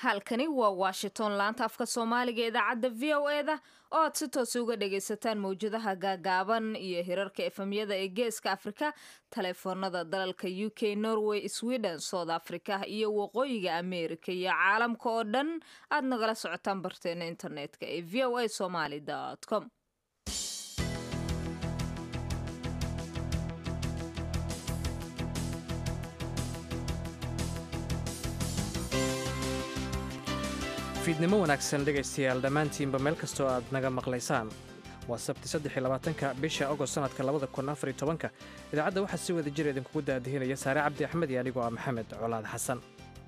halkani waa washington laanta afka soomaaliga idaacadda v o e da oo aad si toosa uga dhagaysataan mawjadaha gaagaaban iyo hirarka efemyada ee geeska afrika taleefoonada dalalka u k norway sweden south africa iyo waqooyiga america iyo caalamka oo dhan aad nagala socotaan barteena internetka ee v o a somaly com fiidnimo wanaagsan dhegaystayaal dhammaantiinba meel kastoo aad naga maqlaysaan waa sabti saddexiyolabaatanka bisha agost sanadka labada kun afar iyo tobanka idaacadda waxaa si wada jir idinkugu daadihinaya saare cabdi axmed iyo anigoo ah maxamed colaad xasan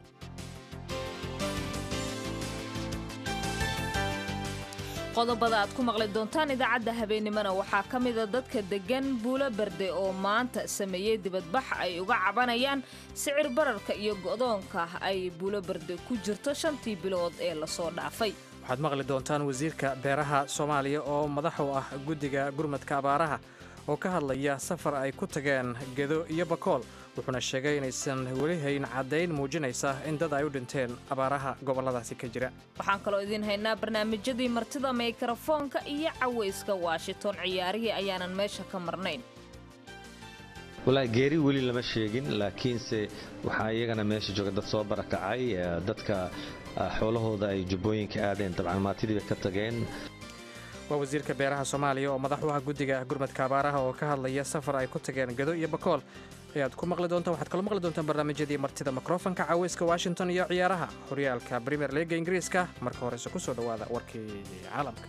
qodobada aad ku maqli doontaan idaacadda habeennimona waxaa ka mida dadka deggan buulo berde oo maanta sameeyey dibadbax ay uga cabanayaan sicir bararka iyo go'doonka ay buulo berde ku jirto shantii bilood ee lasoo dhaafay waxaad maqli doontaan wasiirka beeraha soomaaliya oo madax u ah guddiga gurmadka abaaraha oo ka hadlaya safar ay ku tageen gedo iyo bakool wuxuuna sheegay inaysan weli hayn caddayn muujinaysa in dad ay u dhinteen abaaraha gobolladaasi ka jira waxaan kaloo idiin haynaa barnaamijyadii martida mikrofoonka iyo cawayska washington ciyaarihii ayaanan meesha ka marnayn walaahi geeri weli lama sheegin laakiinse waxaa iyagana meesha jooga dad soo barakacay dadka xoolahooda ay jubbooyinka aadeen dabcan maatidiiba ka tageen waa wasiirka beeraha soomaaliya oo madax u ah guddiga gurmadka abaaraha oo ka hadlaya safar ay ku tageen gedo iyo bakool ayaad ku maqli doontaan waxaad kaloo maqli doontaan barnaamijyadii martida mikrofonka caweyska washington iyo ciyaaraha horyaalka premier leaga ingiriiska marka horese ku soo dhowaada warkii caalamka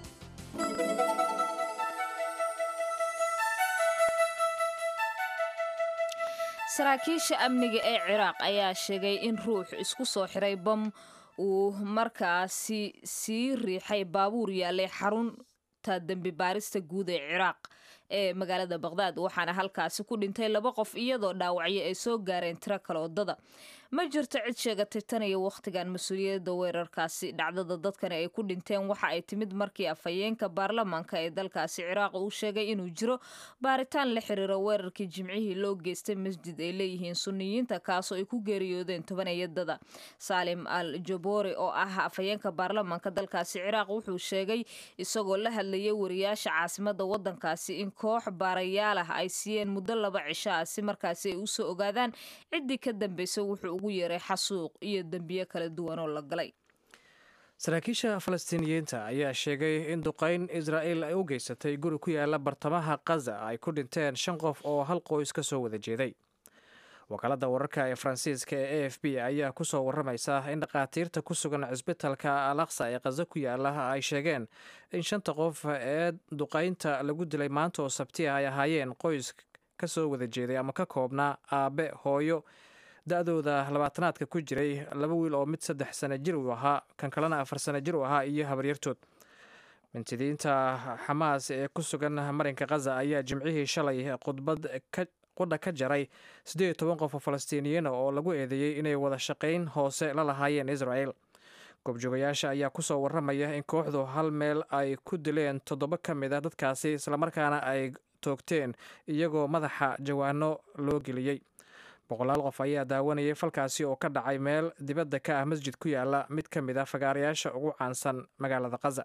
saraakiisha amniga ee ciraaq ayaa sheegay in ruux isku soo xiray bam uu markaasi sii riixay baabuur yaalay xarunta dembi baarista guud ee ciraaq ee magaalada baqhdaad waxaana halkaasi ku dhintay laba qof iyadoo dhaawacyo ay soo gaareen tiro kale wadada ma jirto cid sheegatay tan iyo wakhtigan mas-uuliyadda weerarkaasi dhacdada dadkani ay ku dhinteen waxa ay timid markii afhayeenka baarlamaanka ee dalkaasi ciraaq uu sheegay inuu jiro baaritaan la xiriiro weerarkii jimcihii loo geystay masjid ay leeyihiin suniyiinta kaasoo ay ku geeriyoodeen tobanayadada saalim al jabori oo ah afhayeenka baarlamaanka dalkaasi ciraaq wuxuu sheegay isagoo la hadlayay wariyaasha caasimada wadankaasi in koox baarayaal ah ay siiyeen muddo laba cisho ah si markaasi ay usoo ogaadaan ciddii ka dambaysa wuxuu ugu yeeray xasuuq iyo dembiyo kala duwan oo la galay saraakiisha falastiiniyiinta ayaa sheegay in duqayn israa'il ay u geysatay guri ku yaala bartamaha kaza ay ku dhinteen shan qof oo hal qoys ka soo wada jeeday wakaalada wararka ee faransiiska ee a f b ayaa ku soo waramaysa in dhakhaatiirta ku sugan cisbitalka alaqsa ee kaza ku yaala ay sheegeen in shanta qof ee duqaynta lagu dilay maanta oo sabti ah ay ahaayeen qoys ka soo wada jeeday ama ka koobnaa aabe hooyo da-dooda labaatanaadka ku jiray laba wiil oo mid saddex sana jir uu ahaa kan kalena afar sana jir uu ahaa iyo habaryartood mintidiinta xamaas ee ku sugan marinka khaza ayaa jimcihii shalay khudbad qudha ka jaray siddeed iyo toban qof oo falastiiniyiina oo lagu eedeeyey inay wada shaqayn hoose la lahaayeen israel goobjoogayaasha ayaa ku soo waramaya in kooxdu hal meel ay ku dileen toddoba ka mid a dadkaasi islamarkaana ay toogteen iyagoo madaxa jawaano loo geliyey boqolaal qof ayaa daawanayay falkaasi oo ka dhacay meel dibadda ka ah masjid ku yaala mid ka mid a fagaarayaasha ugu caansan magaalada khaza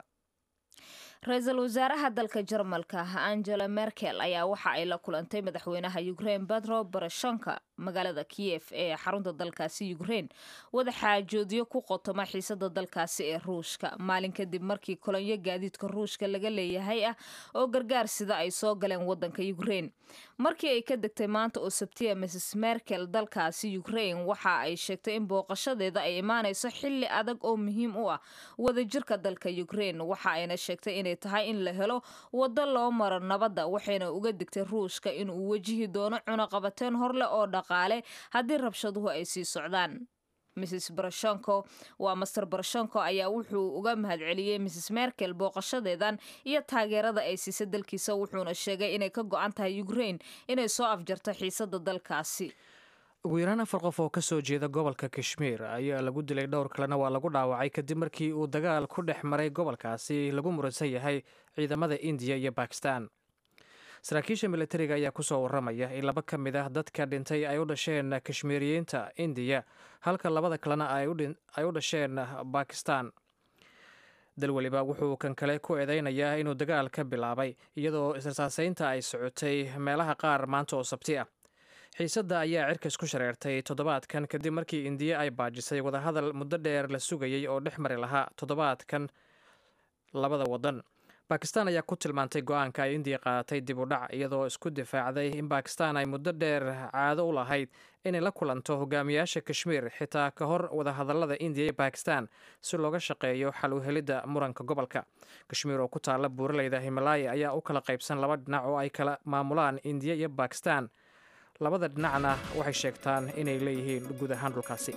ra-iisul wasaaraha dalka jarmalka angela merkel ayaa waxa ay la kulantay madaxweynaha ukrein betro barashonka magaalada kiyef ee xarunta dalkaasi ukrein wada xaajoodyo ku qotoma xiisada dalkaasi ee ruushka maalin kadib markii kolonyo gaadiidka ruushka laga leeyahay ah oo gargaar sida ay soo galeen wadanka ukrein markii ay ka degtay maanta oo sabtiya mrs merkel dalkaasi ukrein waxa ay sheegtay in booqashadeeda ay imaanayso xili adag oo muhiim u ah wadajirka dalka ukrein waxa ayna sheegtay inay tahay in la helo waddo loo maro nabadda waxayna uga digtay ruushka inuu wajihi doono cunaqabateen horleh oo dhaqaale haddii rabshaduhu ay sii socdaan mrs barashonko waa master barashonko ayaa wuxuu uga mahadceliyey mrs merkel booqashadeedan iyo taageerada ay siisay dalkiisa wuxuuna sheegay inay ka go-an tahay ukrein inay soo afjarto xiisada dalkaasi ugu yaraan afar qof oo ka soo jeeda gobolka kashmiir ayaa lagu dilay dhowr kalena waa lagu dhaawacay kadib markii uu dagaal ku dhex maray gobolkaasi lagu muransan yahay ciidamada indiya iyo bakistan saraakiisha militariga ayaa kusoo waramaya in laba ka mid ah dadka dhintay ay u dhasheen kashmiiriyiinta indiya halka labada kalena ay u dhasheen bakistan dal weliba wuxuu kan kale ku eedeynayaa inuu dagaal ka bilaabay iyadoo israsaaseynta ay socotay meelaha qaar maanta oo sabti ah xiisadda ayaa cirkas ku shareertay toddobaadkan kadib markii indiya ay baajisay wadahadal muddo dheer la sugayey oo dhex mari lahaa toddobaadkan labada waddan bakistan ayaa ku tilmaantay go-aanka ay indiya qaadatay dib u dhac iyadoo isku difaacday in bakistan ay muddo dheer caado u lahayd inay la kulanto hogaamiyaasha kashmiir xitaa ka hor wadahadallada indiya iyo bakistan si looga shaqeeyo xal u helidda muranka gobolka kashmiir oo ku taalla buuraleyda himalaya ayaa u kala qaybsan laba dhinac oo ay kala maamulaan indiya iyo bakistan labada dhinacna waxay sheegtaan inay leeyihiin guud ahaan dhulkaasi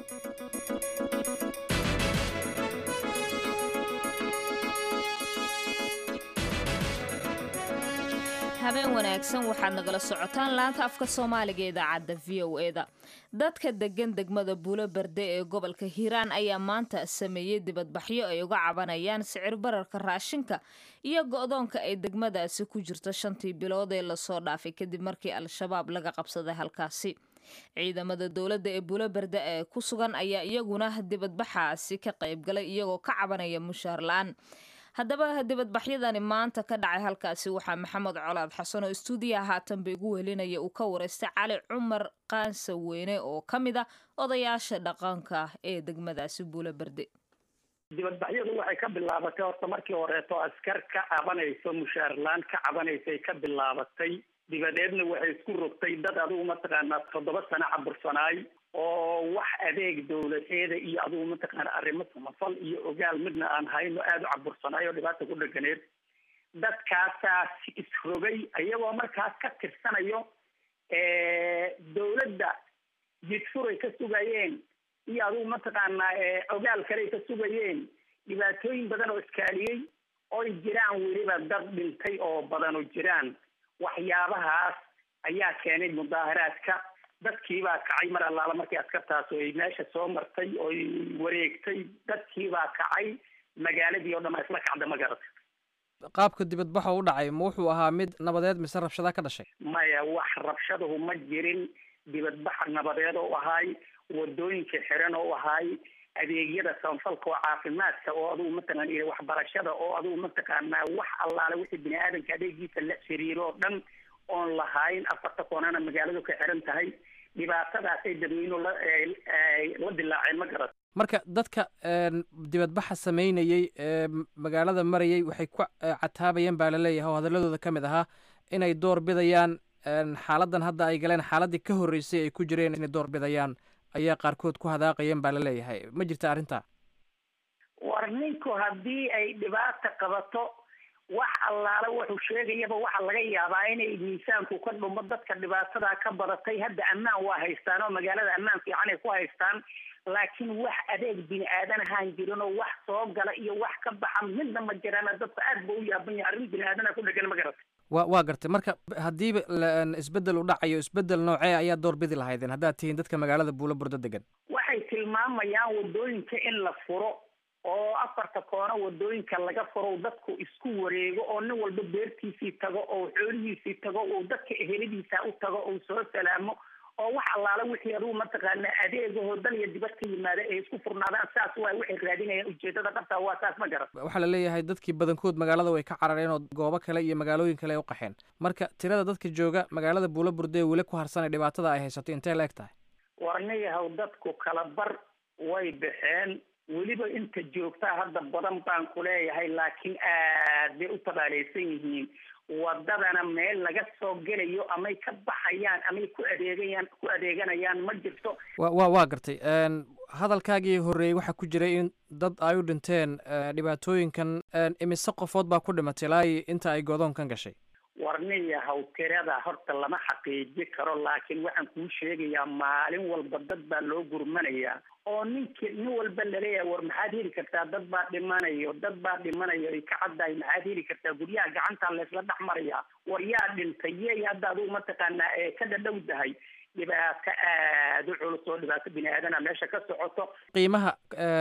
habeen wanaagsan waxaad nagala socotaan laanta afka soomaaliga ee idaacadda v o e da dadka degan degmada buulo berde ee gobolka hiiraan ayaa maanta sameeyey dibadbaxyo ay uga cabanayaan sicir bararka raashinka iyo go-doonka ay degmadaasi ku jirto shantii bilood ee lasoo dhaafay kadib markii al-shabaab laga qabsaday halkaasi ciidamada dowladda ee buulo berde ee ku sugan ayaa iyaguna dibadbaxaasi ka qaybgalay iyagoo ka cabanaya mushaar la-aan haddaba dibadbaxyadani maanta ka dhacay halkaasi waxaa maxamed colaad xasan oo istuudiyaha haatanba igu welinaya uu ka wareystay cali cumar qaansa weyne oo ka mid ah odayaasha dhaqanka ee degmadaasi buulo berde dibadbaxyadu waxay ka bilaabatay horta markii horeeto askar ka cabanayso mushaarlaan ka cabanaysay ka bilaabatay dibadeedna waxay isku rogtay dad adigu mataqaanaa toddoba sano cabursanaay oo wax adeeg dowladeeda iyo adigu mataqaana arrimo samafal iyo ogaal midna aan hayno aada u cabursanaay oo dhibaata ku dheganeed dadkaasaas isrogay iyagoo markaas ka tirsanayo dowladda jidfuray ka sugayeen iyo adigu mataqaanaa ogaal kaley ka sugayeen dhibaatooyin badan oo iskaaliyey oy jiraan weliba dad dhintay oo badan oo jiraan waxyaabahaas ayaa keenay mudaaharaadka dadkiibaa kacay mar allaala markii askartaas ay meesha soo martay oy wareegtay dadkiibaa kacay magaaladii oo dhan a isla kacda ma garata qaabka dibadbaxa u dhacay ma wuxuu ahaa mid nabadeed mise rabshada ka dhashay maya wax rabshadahu ma jirin dibadbaxa nabadeed oo ahaay wadooyinka xiran oo ahaay adeegyada samafalka oo caafimaadka oo adigu mataqaan iyo waxbarashada oo adigu mataqaanaa wax allaale wixii bini aadamka adeegiisa la xiriiro oo dhan oon lahayn afarta koonana magaaladu ka xiran tahay dhibaatadaasay dadweynuhu la la dilaaceen ma garat marka dadka dibadbaxa sameynayey ee magaalada marayay waxay ku cataabayeen baa laleeyahay oo hadaladooda ka mid ahaa inay door bidayaan xaaladan hadda ay galeen xaaladii ka horreysay ay ku jireen inay door bidayaan ayaa qaarkood ku hadaaqayeen baa laleeyahay ma jirta arrinta war ninku haddii ay dhibaata qabato wax allaale wuxuu sheegayaba waxaa laga yaabaa inay miisaanku ka dhumo dadka dhibaatadaa ka badatay hadda ammaan waa haystaan oo magaalada ammaan fiican ay ku haystaan laakiin wax adeeg bini aadan ahaan jirin oo wax soo gala iyo wax ka baxa midna ma jiraan dadku aad ba u yaaban yahay arrin bini aadana ku dhegan ma garata wa waa gartay marka haddiiba isbeddel u dhacayo isbeddel noocee ayaa door bidi lahaydeen haddaad tihiin dadka magaalada buulo burdo degan waxay tilmaamayaan wadooyinka in la furo oo afarta koono wadooyinka laga furo dadku isku wareego oo nin walba beertiisii tago oo xoolihiisii tago oo dadka eheladiisa u tago oo soo salaamo oo wax allaale wixii adugu mataqaana adeegahoo dal iyo dibad ka yimaada ay isku furnaadaan saas waa waxay raadinayaan ujeedada dhabtaa waa saas ma garan waxaa la leeyahay dadkii badankood magaalada way ka carareen oo goobo kale iyo magaalooyin kale ay u qaxeen marka tirada dadka jooga magaalada buulo burde weli ku harsanay dhibaatada ay haysato intee la eg tahay warnayahaw dadku kala bar way baxeen weliba inta joogtaa hadda badan baan ku leeyahay laakiin aad bay u tabaaleysan yihiin wadadana meel laga soo gelayo amay ka baxayaan amay ku adeegayaan ku adeeganayaan ma jirto wa wa waa gartay hadalkaagii horreeyey waxaa ku jiray in dad ay u dhinteen dhibaatooyinkan imise qofood baa ku dhimatay ilaa inta ay godoonkan gashay warniyahaw tirada horta lama xaqiiji karo laakiin waxaan kuu sheegayaa maalin walba dad baa loo gurmanayaa oo ninki nin walba laleeyahay war maxaad heli kartaa dad baa dhimanayo dad baa dhimanayo ay ka caddahay maxaad heli kartaa guryaha gacantaa laysla dhex marayaa war yaa dhintay yey hadda adugu mataqaanaa ee ka dhadhow dahay dhibaato aada u culus oo dhibaato bini aadana meesha ka socoto qiimaha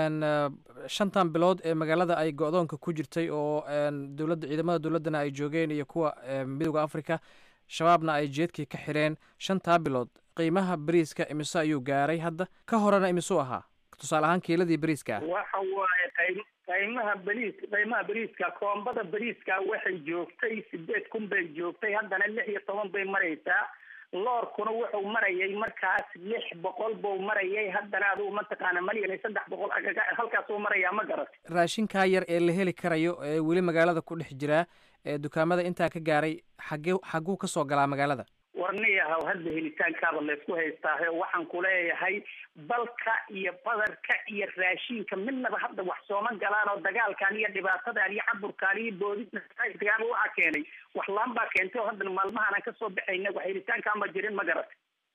shantan bilood ee magaalada ay go-doonka ku jirtay oo dowladda ciidamada dowladdana ay joogeen iyo kuwa midooda africa shabaabna ay jeedkii ka xidheen shantaa bilood qiimaha bariiska imise ayuu gaaray hadda ka horena imisuu ahaa tusaale ahaan kiiladii bariiska ah waxa waaye qay qiimaha bariis qiimaha bariiska koombada bariiska waxay joogtay sideed kun bay joogtay haddana lix iyo toban bay maraysaa loorkuna wuxuu marayay markaas lix boqol buu marayay haddana adigu mataqaana malyan iyo saddex boqol agaga halkaasuu marayaa ma garat raashinkaa yar ee la heli karayo ee weli magaalada ku dhex jiraa ee dukaamada intaa ka gaaray xagee xagguu ka soo galaa magaalada warniyahaw hadda helitaankaaba laysku haystaahe waxaan ku leeyahay balka iyo badarka iyo raashinka midnaba hadda wax sooma galaan oo dagaalkan iyo dhibaatadan iyo caburkaan iyo boodidagaaba waxaa keenay wax laan baa keentay oo haddana maalmahan aan kasoo baxayna wax helitaankaan ma jirin ma garat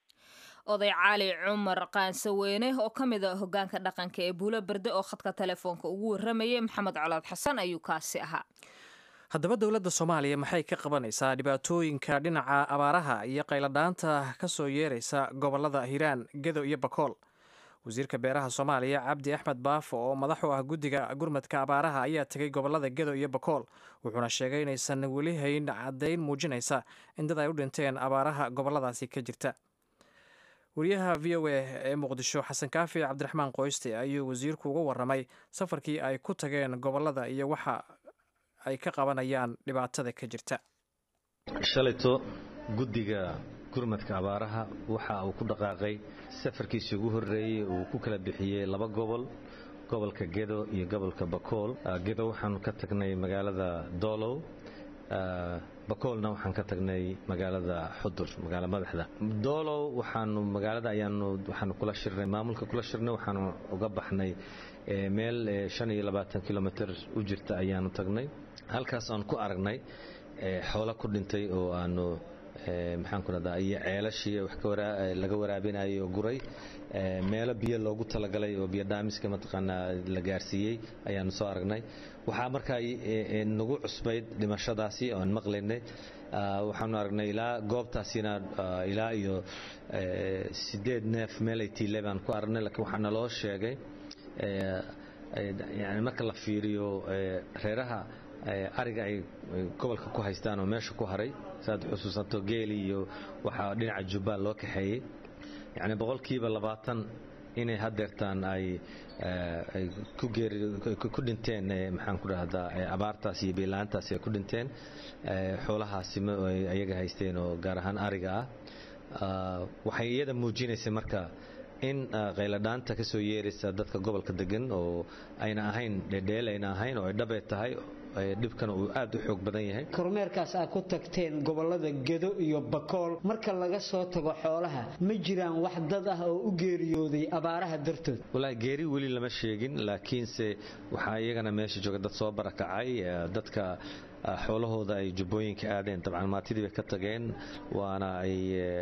oday cali cumar qaansaweyne oo ka mid a hogaanka dhaqanka ee buulo berde oo khadka telefoonka ugu waramayay maxamed colaad xasan ayuu kaasi ahaa haddaba dowladda soomaaliya maxay ka qabanaysaa dhibaatooyinka dhinaca abaaraha iyo qayladhaanta ka soo yeeraysa gobollada hiiraan gedo iyo bakool wasiirka beeraha soomaaliya cabdi axmed baafo oo madax u ah guddiga gurmadka abaaraha ayaa tegay gobollada gedo iyo bakool wuxuuna sheegay inaysan weli hayn caddayn muujinaysa in dad ay u dhinteen abaaraha gobolladaasi ka jirta wariyaha v o a ee muqdisho xasan kaafi cabdiraxmaan qoyste ayuu wasiirku uga waramay safarkii ay ku tageen gobollada iyo waxa ay ka qabanayaan dhibaatada ka jirta shalayto guddiga gurmadka abaaraha waxa uu ku dhaqaaqay safarkiisii ugu horreeyey uu ku kala bixiyey laba gobol gobolka gedo iyo gobolka bakool gedo waxaanu ka tagnay magaalada doolow bakoolna waxaan ka tagnay magaalada xudur magaala madaxda doolow waxaanu magaalada ayaanu waxaanu kula shirnay maamulka kula shirnay waxaanu uga baxnay meel shan iyo labaatan kilomitr u jirta ayaanu tagnay halkaas aan ku aragnay xoolo ku dhintay oo aanu maxaan ku rahdaa iyo ceelashii wax laga waraabinayo guray meelo biyo loogu talagalay oo biyo dhaamiska mataqaanaa la gaarsiiyey ayaanu soo aragnay waxaa markaa nagu cusbayd dhimashadaasi oan maqlaynay waxaanu aragnay ilaa goobtaasina ilaa iyo sideed neef meelay tiile baan ku aragnay laakiin waxaa naloo sheegay yani marka la fiiriyo reeraha ariga ay gobolka ku haystaan oo meesha ku haray saad xusuusanto geeli iyo waxaa dhinaca jubbaan loo kaxeeyey yacni boqolkiiba labaatan inay hadeertaan ay ku dhinteen maxaan ku dhahdaa abaartaas iyo biilaantaasi ay ku dhinteen xoolahaasi ayaga haysteen oo gaar ahaan ariga ah waxay iyada muujinaysay marka in qayladhaanta ka soo yeeraysa dadka gobolka degan oo ayna ahayn dhedheel ayna ahayn oo ay dhabee tahay dhibkana uu aad u xoog badan yahay kormeerkaas aad ku tagteen gobolada gedo iyo bakool marka laga soo tago xoolaha ma jiraan wax dad ah oo u geeriyooday abaaraha dartood walaahi geeri weli lama sheegin laakiinse waxaa iyagana meesha jooga dad soo barakacay dadka xoolahooda ay jubbooyinka aadeen dabcan maatidii bay ka tageen waana ay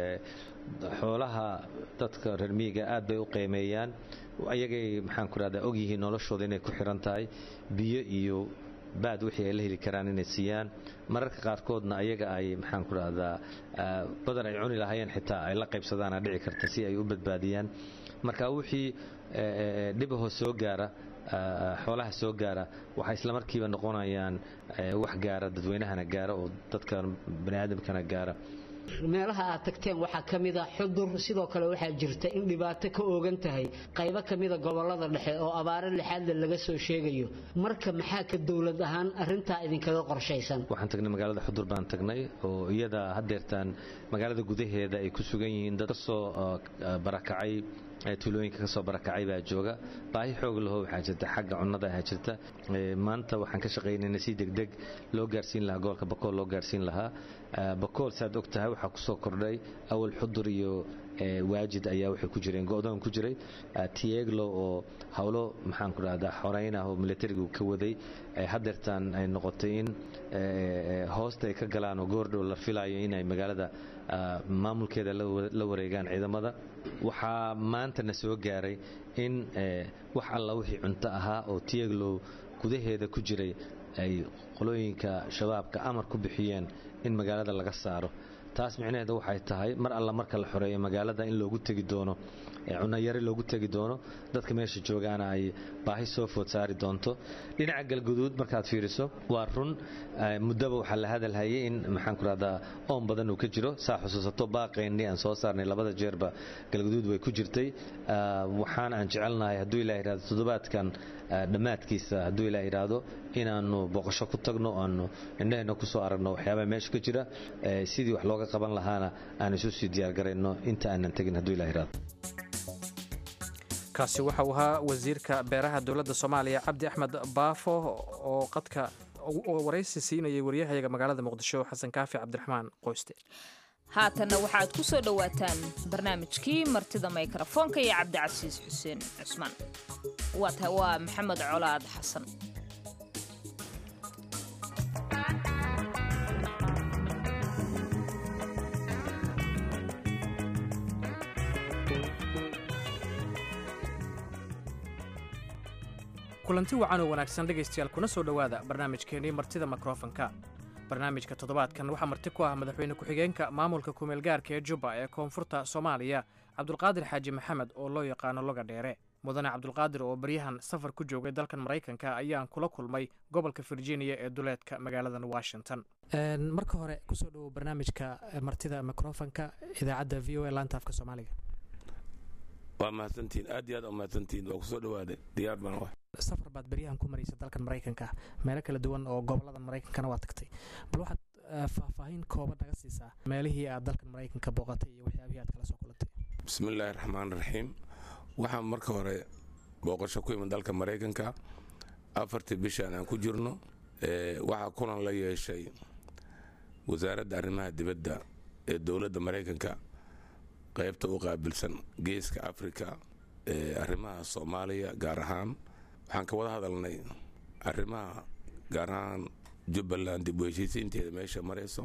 xoolaha dadka reer miyiga aad bay u qiimeeyaan ayagay maxaan ku rahdaa ogyihiin noloshooda inay ku xiran tahay biyo iyo baad wixii ay la heli karaan inay siiyaan mararka qaarkoodna ayaga ay maxaan ku rahdaa badan ay cuni lahaayeen xitaa ay la qaybsadaana dhici karta si ay u badbaadiyaan marka wixii dhibahoo soo gaara xoolaha soo gaara waxay islamarkiiba noqonayaan wax gaara dadweynahana gaara oo dadka baniaadamkana gaara meelaha aad tagteen waxaa ka mid a xudur sidoo kale waxaa jirta in dhibaato ka oogan tahay qaybo ka mida gobolada dhexe oo abaaro lixaadle laga soo sheegayo marka maxaa ka dowlad ahaan arintaa idinkaga qorshaysan waxaan tagnay magaalada xudur baan tagnay oo iyada hadeertaan magaalada gudaheeda ay ku sugan yihiin dad kasoo barakacay tuulooyinka kasoo barakacay baa jooga baahi xoog laho waxaa jirta xagga cunnada ahaa jirta maanta waxaan ka shaqaynayna si degdeg loo gaarsiin lahaa gobolka bakool loo gaarsiin lahaa bakool saad og tahay waxaa kusoo kordhay awal xudur iyo waajid ayaa waxay ku jireen go-doon ku jiray tieglo oo howlo maxaan ku dhahdaa xoreyn ah oo militarigu ka waday hadeertaan ay noqotay in hoosta ay ka galaan oo goordhow la filayo inay magaalada maamulkeeda la wareegaan ciidamada waxaa maantana soo gaaray in wax alla wixii cunto ahaa oo tieglow gudaheeda ku jiray ay qolooyinka shabaabka amar ku bixiyeen in magaalada laga saaro taas micnaheedu waxay tahay mar alla marka la xoreeyo magaalada in loogu tegi doono cunayari loogu tegi doono dadka meesha joogaana ay baahi soo food saari doonto dhinaca galguduud markaad fiiriso waa run muddaba waxaa la hadalhayay in maxaan ku rahdaa oon badan uu ka jiro saa xusuusato baaqaynii aan soo saarnay labada jeerba galguduud way ku jirtay waxaan aan jecelnahay hadduu ilah yidhahdo toddobaadkan dhammaadkiisa hadduu ilah yidhaahdo inaannu boqosho ku tagno aanu indhaheenna ku soo aragno waxyaabaha meesha ka jira sidii wax looga qaban lahaana aan isu sii diyaargarayno inta aanan tegin hadduu ilah yidhahdo kaasi waxa uu ahaa wasiirka beeraha dowladda soomaaliya cabdi axmed baafo oo qadka oo waraysi siinayay waryahayaga magaalada muqdisho xasan kaafi cabdiraxmaan qoyste haatanna waxaad ku soo dhowaataan barnaamijkii martida mikrafoonka iyo cabdicasiis xuseen cusmaan waa maxamed colaad xasan kulanti wacan oo wanaagsan dhegaystayaal kuna soo dhowaada barnaamijkeennii martida mikrofonka barnaamijka toddobaadkan waxaa marti ku ah madaxweyne ku-xigeenka maamulka kumeelgaarka ee jubba ee koonfurta soomaaliya cabdulqaadir xaaji maxamed oo loo yaqaano loga dheere mudane cabdulqaadir oo baryahan safar ku joogay dalkan maraykanka ayaan kula kulmay gobolka virginia ee duleedka magaaladan washington marka hore kusoo dhowow barnaamijka martida mikrofonka idaacadda v o a laanta afka soomaaliga waa mahadsantihiin aad iyo aad u mahadsantihiin waa kusoo dhawaaday diyaar baan wax safar baad beryahan ku maraysa dalkan maraykanka meelo kala duwan oo goboladan maraykankana waa tagtay bal waxaad faahfaahin kooban naga siisaa meelihii aad dalkan maraykanka booqatay iyo waxyaabihii aad kala soo kulantay bismillaahi raxmaan raxiim waxaan marka hore booqasho ku imid dalka maraykanka afartii bishaan aan ku jirno waxaa kulan la yeeshay wasaaradda arrimaha dibadda ee dowladda maraykanka qaybta u qaabilsan geeska afrika ee arrimaha soomaaliya gaar ahaan waxaan ka wada hadalnay arrimaha gaar ahaan jubbaland dib u heshiisiinteeda meesha marayso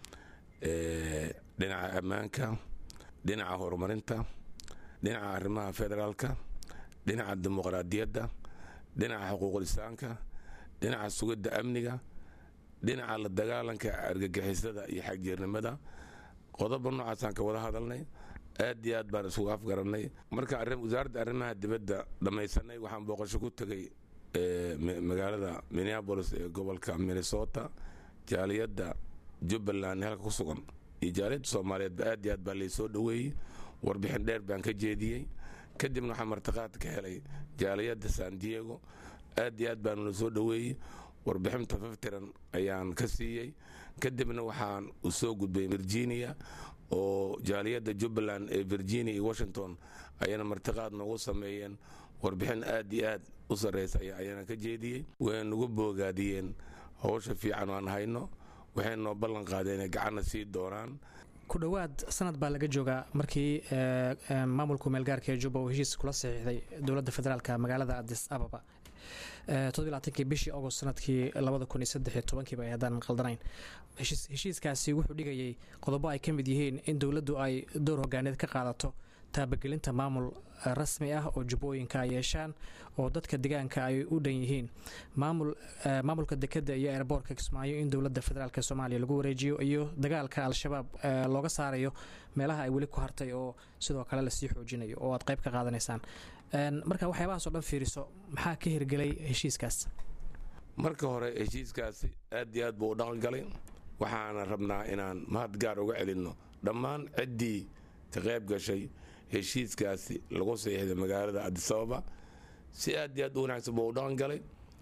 dhinaca ammaanka dhinaca horumarinta dhinaca arrimaha federaalka dhinaca dimuqraadiyadda dhinaca xuquuqlisaanka dhinaca sugidda amniga dhinaca la dagaalanka argagixisada iyo xagjeernimada qodoba noocaasaan ka wada hadalnay aad iyo aad baan isugu afgarannay marka wasaaradda arrimaha dibadda dhammaysanay waxaan booqasho ku tegay magaalada minneabolis ee gobolka minnesota jaaliyadda jubbaland halka ku sugan iyo jaaliyadda soomaaliyeedba aad iyo aad baa laysoo dhoweeyey warbixin dheer baan ka jeediyey kadibna waxaan martiqaad ka helay jaaliyadda san diego aad iyo aad baanula soo dhoweeyey warbixinta faftiran ayaan ka siiyey kadibna waxaan u soo gudbay virginia oo jaaliyadda jubbaland ee virginia iyo washington ayana martiqaad noogu sameeyeen warbixin aad iyo aad u sarraysa ayaana ka jeediyey way nagu boogaadiyeen howsha fiican aan hayno waxay noo ballan qaadeen inay gacanna sii doonaan ku dhowaad sanad baa laga joogaa markii maamulka meelgaarka ee jubba uu heshiis kula saxiixday dowladda federaalka magaalada adis ababa todobaatankii bishii agost sanadkii labada kun iyo saddex iyo tobankiiba ay haddaan qaldanayn heshiiskaasi wuxuu dhigayay qodobo ay ka mid yihiin in dowladdu ay door hogaaneed ka qaadato taabagelinta maamul rasmi ah oo jubbooyinka ay yeeshaan oo dadka deegaanka ay u dhan yihiin maamul maamulka dekedda iyo eerboorka kismaayo in dowladda federaalk soomaaliya lagu wareejiyo iyo dagaalka al-shabaab looga saarayo meelaha ay weli ku hartay oo sidoo kale lasii xoojinayo oo aad qayb ka qaadanaysaan marka waxyaabahaas oo dhan fiiriso maxaa ka hirgelay heshiiskaas marka hore heshiiskaasi aad iyo aad buu u dhaqan galay waxaana rabnaa inaan mahad gaar uga celinno dhammaan ciddii ka qayb gashay heshiiskaasi lagu saxiixday magaalada adisababa si aad iyo aad u wanaagsan buu u dhaqan galay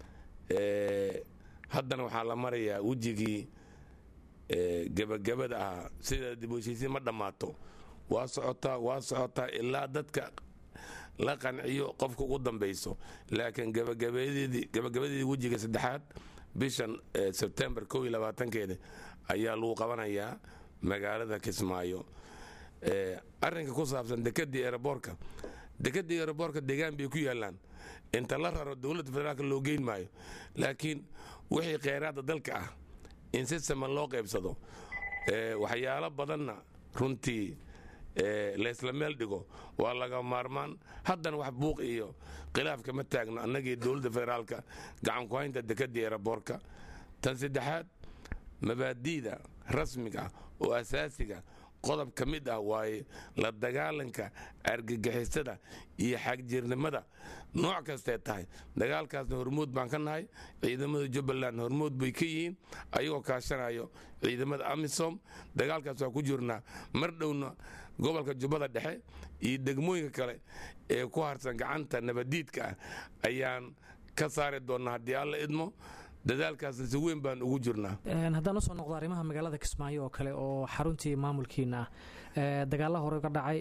haddana waxaa la marayaa wejigii gebagabada ahaa sida dib u heshiisiin ma dhammaato waa socotaa waa socotaa ilaa dadka la qanciyo qofka ugu dambayso laakiin gabagabadeedii wejiga saddexaad bishan sebtembar kow iyo labaatankeeda ayaa lagu qabanayaa magaalada kismaayo arrinka ku saabsan dekedii eeraboorka dekedii eeraboorka deegaan bay ku yaalaan inta la raro dowladda federaalka loo geyn maayo laakiin wixii kheyraadda dalka ah in si saman loo qaybsado waxyaalo badanna runtii laysla meel dhigo waa laga maarmaan haddana wax buuq iyo khilaaf kama taagno annagii dowladda federaalka gacanku haynta dekedii eeraboorka tan saddexaad mabaadi'da rasmiga ah oo asaasiga qodob ka mid ah waaye la dagaalanka argagixisada iyo xagjirnimada nooc kastee tahay dagaalkaasna hormuud baan ka nahay ciidamada jubbaland hormuud bay ka yihiin ayagoo kaashanayo ciidamada amisom dagaalkaas waa ku jirnaa mar dhowna gobolka jubbada dhexe iyo degmooyinka kale ee ku harsan gacanta nabadiidka ah ayaan ka saari doonnaa haddii alla idmo dadaalkaasna si weyn baan ugu jirnaa haddaan usoo noqdo arrimaha magaalada kismaayo oo kale oo xaruntii maamulkiina ah dagaalla hore ka dhacay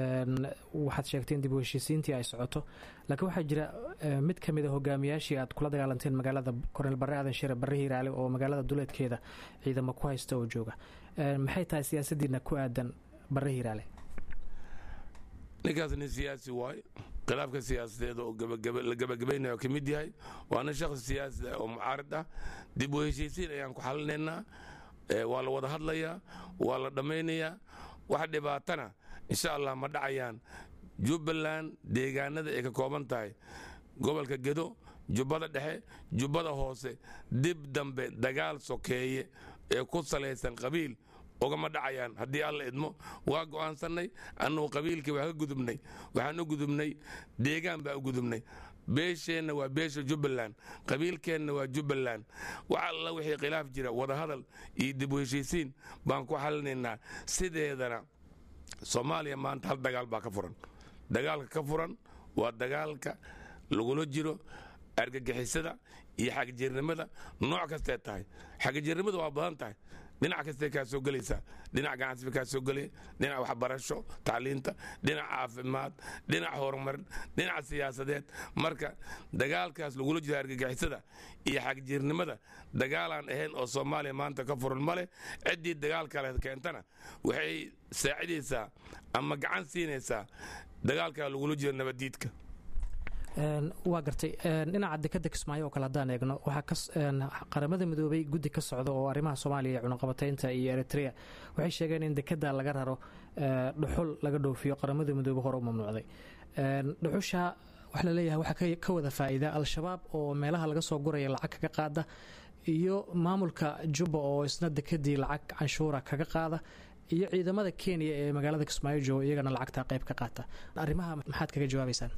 waxaad sheegtay in dib u heshiisiintii ay socoto laakiin waxaa jira mid ka mid a hogaamiyaashii aad kula dagaalanteen magaalada korneel barre aadan shire barre hiiraale oo magaalada duleedkeeda ciidamo ku haysta oo jooga maxay tahay siyaasaddiina ku aadan barre hiiraale ninkaas nin siyaasi waaye khilaafka siyaasadeed oo la gabagabaynayo ka mid yahay waana shakhsi siyaasi ah oo mucaarid ah dib u heshiisiin ayaan ku xalinaynaa waa la wada hadlayaa waa la dhammaynayaa wax dhibaatana insha allah ma dhacayaan jubbaland deegaanada ay ka kooban tahay gobolka gedo jubbada dhexe jubbada hoose dib dambe dagaal sokeeye ee ku salaysan qabiil ugama dhacayaan haddii alla idmo waa go'aansannay annugu qabiilkii waa ka gudubnay waxaan u gudubnay deegaan baa u gudubnay beesheenna waa beesha jubbaland qabiilkeenna waa jubbaland wax alla wixii khilaaf jira wadahadal iyo dib u heshiisiin baan ku xalinaynaa sideedana soomaaliya maanta hal dagaal baa ka furan dagaalka ka furan waa dagaalka lagula jiro argagixisada iyo xagjirnimada nooc kastee tahay xagjirnimada waa badan tahay dhinac kastee kaa soo gelaysaa dhinac ganacsiba kaa soo gelaya dhinac waxbarasho tacliinta dhinac caafimaad dhinac horumarin dhinac siyaasadeed marka dagaalkaas lagula jiro argagixisada iyo xagjirnimada dagaalaan ahayn oo soomaaliya maanta ka furan ma leh ciddii dagaal kale keentana waxay saacidaysaa ama gacan siinaysaa dagaalkaa lagula jiro nabadiidka waa gartay dhinaca dekada kismaayo oo kale haddaan eegno waxaa qaramada midoobay guddi ka socda oo arrimaha soomaaliya iyo cunaqabataynta iyo eritrea waxay sheegeen in dekada laga raro dhuxul laga dhoofiyo qaramada midoobe hore u mamnuucday dhuxusha waxa laleeyahay waxaa ka wada faa'iida al-shabaab oo meelaha laga soo guraya lacag kaga qaada iyo maamulka jubba oo isna dekadii lacag canshuura kaga qaada iyo ciidamada kenya ee magaalada kismaayo jooga iyagana lacagta qayb ka qaata arrimaha maxaad kaga jawaabaysaan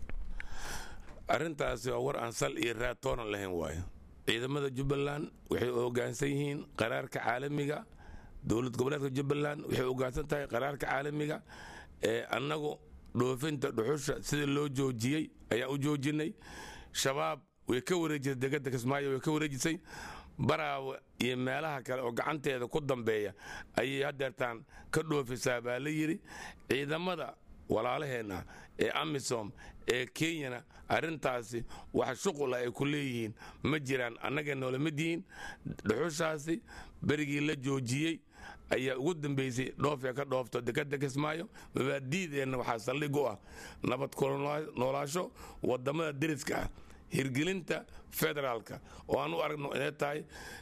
arrintaasi waa war aan sal iyo raad toonan lahayn waayo ciidamada jubbaland waxay hoggaansan yihiin qaraarka caalamiga dowlad goboleedka jubbaland waxay hoggaansan tahay qaraarka caalamiga ee annagu dhoofinta dhuxusha sida loo joojiyey ayaa u joojinay shabaab way ka wareejisay degada kismaayo way ka wareejisay baraawa iyo meelaha kale oo gacanteeda ku dambeeya ayay hadeertaan ka dhoofisaa baa la yidhi ciidamada walaalaheenna ee amisom ee kenyana arrintaasi wax shuqula ay ku leeyihiin ma jiraan annaga noola mid yihiin dhuxushaasi berigii la joojiyey ayaa ugu dambaysay dhoofee ka dhoofto dekada kismaayo mabaadiideenna waxaa saldhig u ah nabad noolaasho wadamada deriska ah hirgelinta federaalka oo aan u aragno inay tahay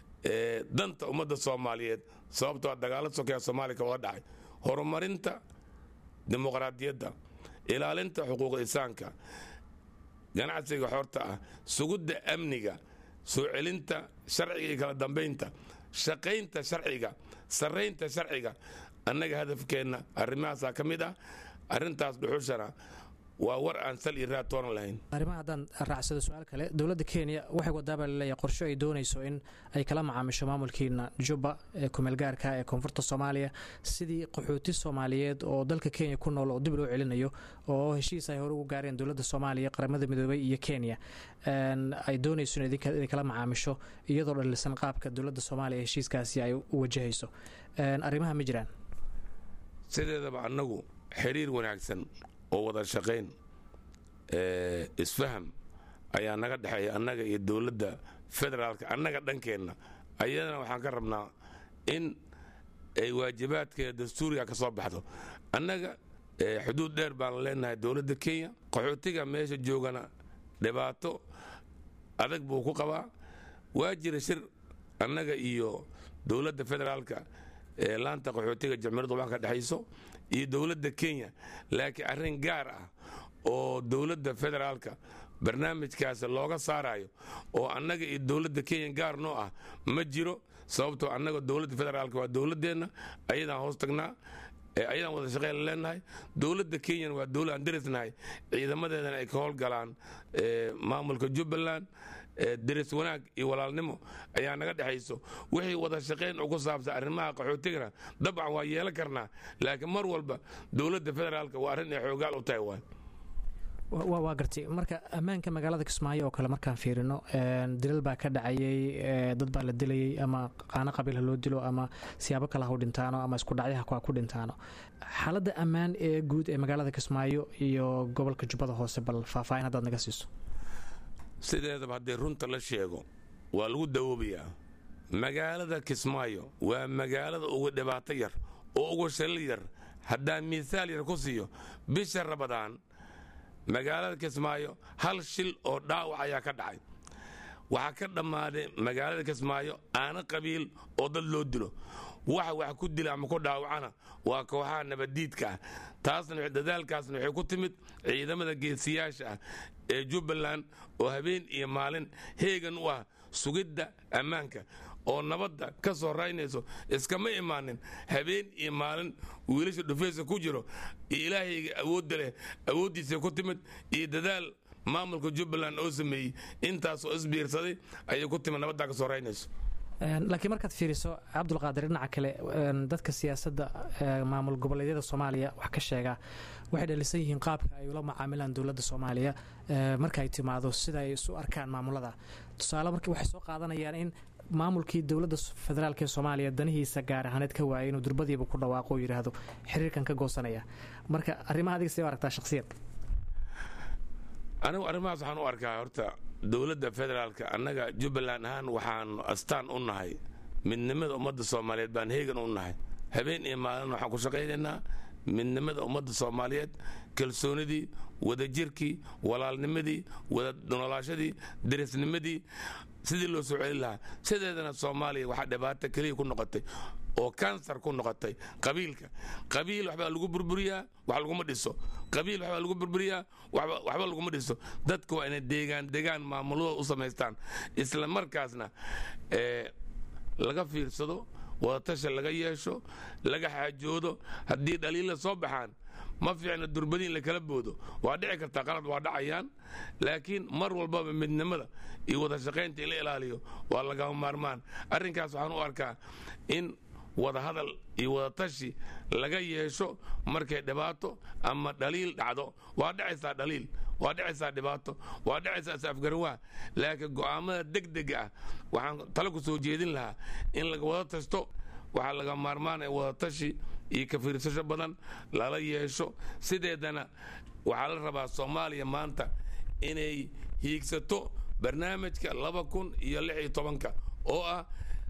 danta ummadda soomaaliyeed sababtoo dagaalo sokeya soomaaliya ka wada dhacay horumarinta dimuqraadiyadda ilaalinta xuquuq insaanka ganacsiga xorta ah sugidda amniga soo celinta sharciga iyo kala dambaynta shaqaynta sharciga sarraynta sharciga annaga hadafkeenna arrimahaasaa ka mid ah arrintaas dhuxushana waa war aan sal iyo raad toonan lahayn arrimaha haddaan raacsado su-aal kale dowladda kenya waxay wadaabaa laleeyahay qorsho ay doonayso in ay kala macaamisho maamulkiina jubba ee kumeelgaarka ee koonfurta soomaaliya sidii qaxooti soomaaliyeed oo dalka kenya ku nool oo dib loo celinayo oo heshiis ay hore ugu gaareen dowladda soomaaliya qaramada midoobay iyo kenya ay doonayso inay kala macaamisho iyadoo dhalisan qaabka dowladda soomaaliya heshiiskaasi ay u wajahayso arrimaha ma jiraan sideedaba annagu xiriir wanaagsan oo wada shaqayn isfaham ayaa naga dhexeeya annaga iyo dowladda federaalka annaga dhankeenna ayadana waxaan ka rabnaa in ay waajibaadkeeda dastuuriga ka soo baxdo annaga xuduud dheer baan leenahay dowladda kenya qaxootiga meesha joogana dhibaato adag buu ku qabaa waa jira shir annaga iyo dowladda federaalka ee laanta qaxootiga jamhuuriyadda waxa ka dhexayso iyo dowladda kenya laakiin arrin gaar ah oo dowladda federaalka barnaamijkaasi looga saarayo oo annaga iyo dowladda kenya gaar noo ah ma jiro sababtoo annaga dowladda federaalka waa dowladdeenna ayadaan hoos tagnaa ayadaan wada shaqeyn leenahay dowladda kenyana waa dowlad aan derisnahay ciidamadeedana ay ka howlgalaan maamulka jubbaland deris wanaag iyo walaalnimo ayaa naga dhexayso wixii wada shaqayn ugu saabsan arrimaha qaxootigana dabcan waa yeelan karnaa laakiin mar walba dowladda federaalka waa arrin ay xoogaal u tahay waay waa gartay marka ammaanka magaalada kismaayo oo kale markaan fiirino dilal baa ka dhacayay dad baa la dilayay ama qaano qabiil ha loo dilo ama siyaabo kale ha u dhintaano ama isku dhacyaha ha ku dhintaano xaaladda ammaan ee guud ee magaalada kismaayo iyo gobolka jubbada hoose bal faahfaahin haddaad naga siiso sideedaba haddii runta la sheego waa lagu dawoobayaa magaalada kismaayo waa magaalada ugu dhibaato yar oo ugu shilil yar haddaan miisaal yar ku siiyo bisha rabadaan magaalada kismaayo hal shil oo dhaawac ayaa ka dhacay waxaa ka dhammaaday magaalada kismaayo aana qabiil oo dad loo dilo waxa wax ku dila ama ku dhaawacana waa kooxaha nabaddiidka ah taasna dadaalkaasna waxay ku timid ciidamada geesiyaasha ah ee jubbaland oo habeen iyo maalin heegan u ah sugidda ammaanka oo nabadda ka soo raynayso iskama imaanin habeen iyo maalin wiilasha dhufaysa ku jiro iyo ilaahayga awoodda leh awooddiisa ku timid iyo dadaal maamulka jubbaland oo sameeyey intaasoo isbiirsaday ayay ku timid nabaddaa ka soo raynayso laakiin markaad fiiriso cabdulqaadir dhinaca kale dadka siyaasadda maamul goboleedyada soomaaliya wax ka sheegaa waxay dhalisan yihiin qaabka ay ula macaamilaan dowladda soomaaliya marka ay timaado sida ay isu arkaan maamulada tusaale marka waxay soo qaadanayaan in maamulkii dowladda federaalk ee soomaaliya danihiisa gaar ahaaneed ka waayay inuu durbadiiba ku dhawaaqo oo yidhaahdo xiriirkan ka goosanaya marka arrimaha adiga see u aragtaa shakhsiyad anigu arrimahaas waxaan u arkaa horta dowladda federaalka annaga jubbaland ahaan waxaanu astaan u nahay midnimada ummadda soomaaliyeed baan heegan u nahay habeen iyo maalin waxaan ku shaqaynaynaa midnimada ummadda soomaaliyeed kalsoonidii wadajirkii walaalnimadii wada noolaashadii derisnimadii sidii loo soo celin lahaa sideedana soomaaliya waxaa dhibaato keliya ku noqotay oo kansar ku noqotay qabiilka qabiil waxbaa lagu burburiyaa wax laguma dhiso qabiil waxbaa lagu burburiyaa waxba laguma dhiso dadku waa inay deegaan degaan maamulada u samaystaan isla markaasna laga fiirsado wadatasha laga yeesho laga xaajoodo haddii dhaliilla soo baxaan ma fiicna durbadiin la kala boodo waa dhici kartaa qalad waa dhacayaan laakiin mar walbaba midnimada iyo wada shaqaynta in la ilaaliyo waa lagama maarmaan arrinkaas waxaan u arkaa in wada hadal iyo wadatashi laga yeesho markay dhibaato ama dhaliil dhacdo waa dhacaysaa dhaliil waa dhacaysaa dhibaato waa dhacaysaa is-afgarawaa laakiin go'aamada degdega ah waxaan tale ku soo jeedin lahaa in laga wada tashto waxaa laga maarmaanaya wadatashi iyo ka fiirsasho badan lala yeesho sideedana waxaa la rabaa soomaaliya maanta inay hiigsato barnaamijka laba kun iyo lix iyo tobanka oo ah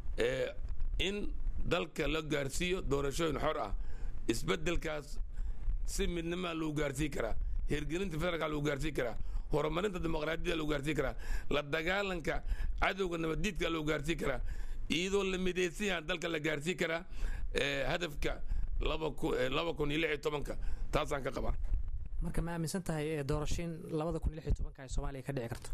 in dalka la gaarsiiyo doorashooyin xor ah isbeddelkaas si midnimaa lagu gaarsiin karaa hirgelinta federaalka lagu gaarsiin karaa horumarinta dimuqraadiyada lagu gaarsiin karaa la dagaalanka cadowga nabaddiidka lagu gaarsiin karaa iyadoo la midaysan yahan dalka la gaarsiin karaa hadafka laba kun iyo lix iyo tobanka taasaan ka qabaa marka ma aaminsan tahay doorashiin labada kun iyo lix iyo tobanka ay soomaaliya ka dhici karto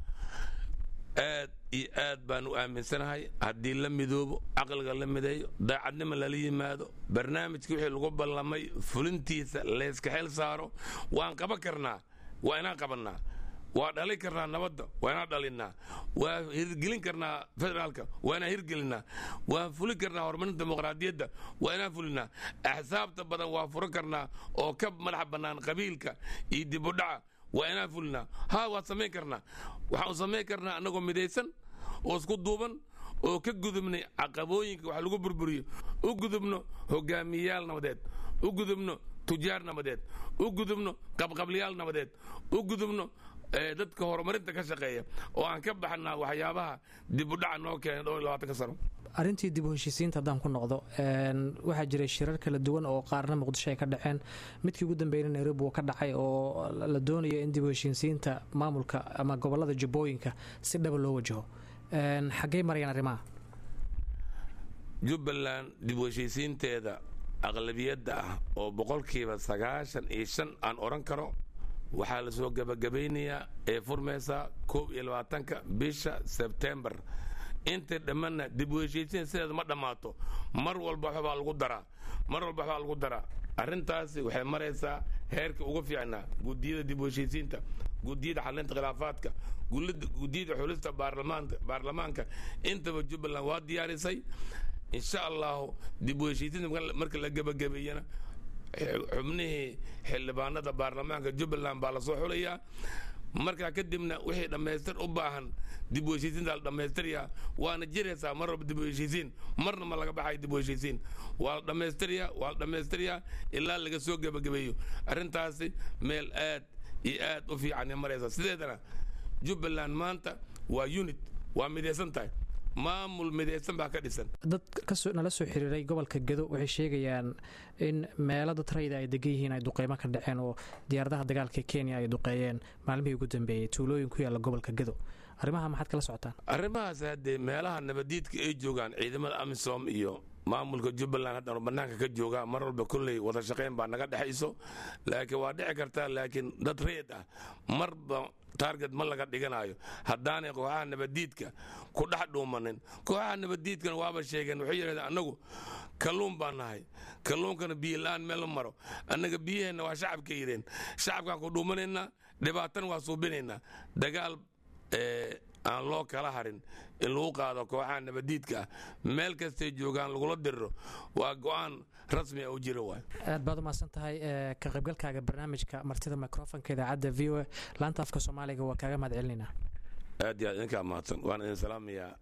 aad iyo aad baan u aaminsanahay haddii la midoobo caqliga la mideeyo daacadnimo lala yimaado barnaamijkii wixii lagu ballamay fulintiisa layska xel saaro waan qaban karnaa waa inaan qabannaa waa dhalin karnaa nabadda waa inaan dhalinnaa waa hirgelin karnaa federaalka waa inaan hirgelinnaa waan fulin karnaa horumarinta dimuqraadiyadda waa inaan fulinnaa axsaabta badan waa furan karnaa oo ka madax bannaan qabiilka iyo dibudhaca waa inaan fulinaa ha waan samayn karnaa waxaan samayn karnaa annagoo midaysan oo isku duuban oo ka gudubnay caqabooyinka wax lagu burburiyo u gudubno hogaamiyayaal nabadeed u gudubno tujaar nabadeed u gudubno qabqabliyaal nabadeed u gudubno dadka horumarinta ka shaqeeya oo aan ka baxnaa waxyaabaha dibudhaca noo keenay dhowr iyo labaatanka sano arrintii dib u heshiisiinta haddaan ku noqdo waxaa jiray shirar kala duwan oo qaarna muqdisho ay ka dhaceen midkii ugu dambeeyna nairobi uu ka dhacay oo la doonayo in dib u heshiisiinta maamulka ama gobolada jubbooyinka si dhaba loo wajaho xaggey marayaan arrimaha jubbaland dib u heshiisiinteeda aqlabiyadda ah oo boqolkiiba sagaashan iyo shan aan odhan karo waxaa la soo gabagabaynayaa ee furmaysaa koob iyo labaatanka bisha sebtembar intay dhammanna dib u heshiisiin sideeda ma dhammaato mar walba waxbaa lagu daraa mar walba waxbaa lagu daraa arrintaasi waxay maraysaa heerka ugu fiicnaa guddiyada dib u heshiisiinta guddiyada xalinta khilaafaadka guddiyada xulista baarlamaanka intaba jubbaland waa diyaarisay insha allahu dib u heshiisiinta marka la gebagabeeyana xubnihii xildhibaanada baarlamaanka jubbaland baa lasoo xulayaa markaa kadibna wixii dhammaystir u baahan dib u heshiisiinta la dhammaystirayaa waana jiraysaa mar walba dib u heshiisiin marna ma laga baxayo dib u heshiisiin waa la dhammaystirayaa waa la dhammaystirayaa ilaa laga soo gebagabeeyo arrintaasi meel aad iyo aad u fiican maraysa sideedana jubbaland maanta waa unit waa midaysan tahay maamul midaysan baa ka dhisan dad nala soo xiriiray gobolka gedo waxay sheegayaan in meelo dad rayda ay degan yihiin ay duqeymo ka dhaceen oo diyaaradaha dagaalka kenya ay duqeeyeen maalmihii ugu dambeeyey tuulooyin ku yaalla gobolka gedo arrimaha maxaad kala socotaan arrimahaas haddee meelaha nabadiidka ay joogaan ciidamada amisom iyo maamulka jubbaland haddanu bannaanka ka joogaa mar walba kolley wada shaqayn baa naga dhexayso laakiin waa dhici kartaa laakiin dad reed ah marba taarget ma laga dhiganayo haddaanay kooxaha nabadiidka ku dhex dhuumanin kooxaha nabadiidkana waaba sheegeen waxay yidhahdeen annagu kalluun baan nahay kalluunkana biyo la-aan meel ma maro annaga biyaheenna waa shacabka yidheen shacabkaan ku dhuumanaynaa dhibaatana waa suubinaynaa dagaal aan loo kala harin in lagu qaado kooxaha nabadiidka ah meel kastay joogaan lagula diriro waa go-aan rasmi a u jira waay aad baad u mahadsan tahay ka qaybgalkaaga barnaamijka martida microfonka idaacadda v o a laanta afka soomaaliga waa kaaga mahad celinaynaa aad iyo aad idinkaa mahadsan waan idin salaamayaa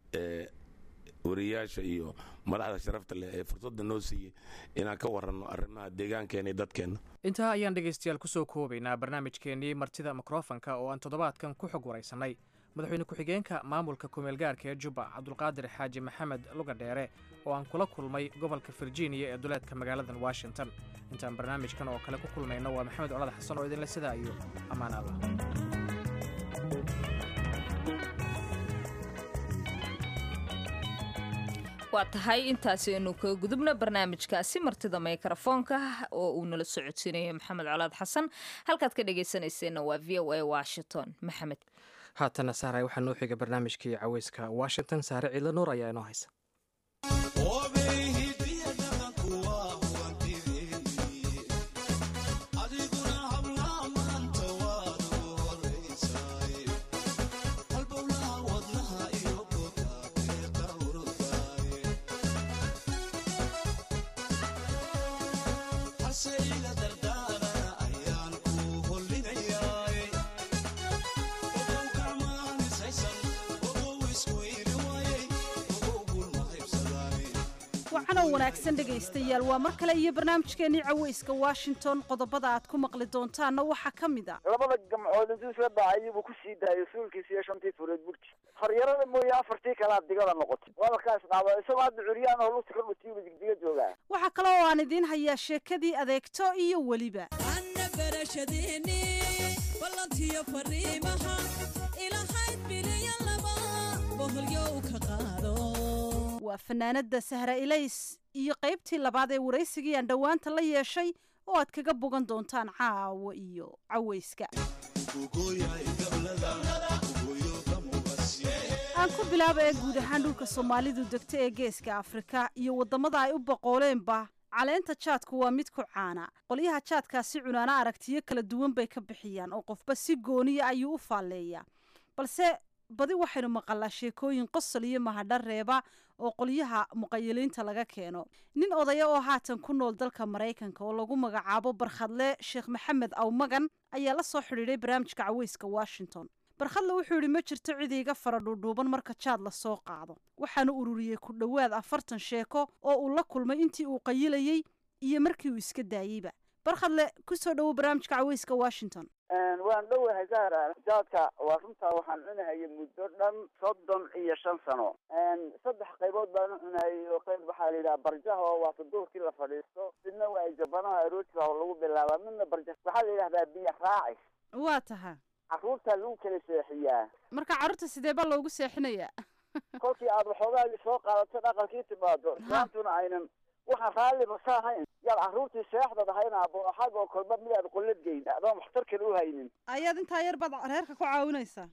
wariyaasha iyo madaxda sharafta leh ee fursadda noo siiyey inaan ka waranno arrimaha deegaankeenna iyo dadkeenna intaa ayaan dhegaystayaal kusoo koobaynaa barnaamijkeennii martida mikrofonka oo aan toddobaadkan ku xog waraysannay madaxweyne ku-xigeenka maamulka kumeelgaarka ee jubba cabdulqaadir xaaji maxamed lugadheere oo aan kula kulmay gobolka virginia ee duleedka magaaladan washington intaan barnaamijkan oo kale ku kulmayno waa maxamed colad xasan oo idinle sidaa iyo ammaan allah waa tahay intaasaynu ka gudubna barnaamijkaasi martida mikrofoonka oo uu nala socodsiinayo maxamed colaad xasan halkaad ka dhegaysanayseena waa v o a washington maxamed haatana saaray waxaa noo xiga barnaamijkii caweyska washington saare ciidla nuur ayaa inoo haysa wacanow wanaagsan dhegaystayaal waa mar kale iyo barnaamijkeennii caweyska washington qodobada aad ku maqli doontaanna waxaa ka mid a labada gamcood intuu isla daacay buu ku sii daayay suulkiisa iyo shantii fureed burti horyarada mooye afartii kalea digada noqotay waaba kaa isdhaaba isagoo hadda curyaan oo lugta ka dhutiibu digdiga joogaa waxaa kale oo aan idiin hayaa sheekadii adeegto iyo weliba waa fanaanada sahra ilays iyo qaybtii labaad ee waraysigii aan dhowaanta la yeeshay oo aad kaga bogan doontaan caawa iyo caweyska aan ku bilaaba ee guud ahaan dhulka soomaalidu degta ee geeska afrika iyo waddamada ay u boqooleenba caleenta jaadku waa mid ku caana qolyaha jaadkaasi cunaana aragtiyo kala duwan bay ka bixiyaan oo qofba si gooniya ayuu u faalleeyaa balse badi waxaynu maqalaa sheekooyin qosol iyo mahadha reeba oo qolyaha muqayiliinta laga keeno nin odaya oo haatan ku nool dalka maraykanka oo lagu magacaabo barkhadle sheekh maxamed awmagan ayaa la soo xidhiidhay barnaamijka caweyska washington barkhadle wuxuu yidhi ma jirto cid iiga fara dhuudhuuban marka jaad la soo qaado waxaanu ururiyey ku dhowaad afartan sheeko oo uu la kulmay intii uu qayilayey iyo markii uu iska daayeyba barkhadle ku soo dhowo barnaamijka caweyska washington waan dhowahay zahra jaadka waa runtaa waxaan cunahayay muddo dhan soddon iyo shan sano saddex qaybood baan u cunahayay oo qayb waxaa la yidhaha barjaha oo waata duurkii la fadhiisto midna waa jabanaha aroortiga oo lagu bilaabaa midna barja waxaa la yidhahdaa biyo raacis waa taha carruurtaa lagu kala seexiyaa marka carruurta sidee baa loogu seexinayaa kolkii aad waxoogaagii soo qaadato dhaqankii timaado islaantuna aynan waxaan raalliba sa ahayn yaad carruurtii seexdad ahayna booxag oo kolba miyaad qollad geyna adoon waxtar kale u haynin ayaad intaa yar baad reerka ku caawinaysaa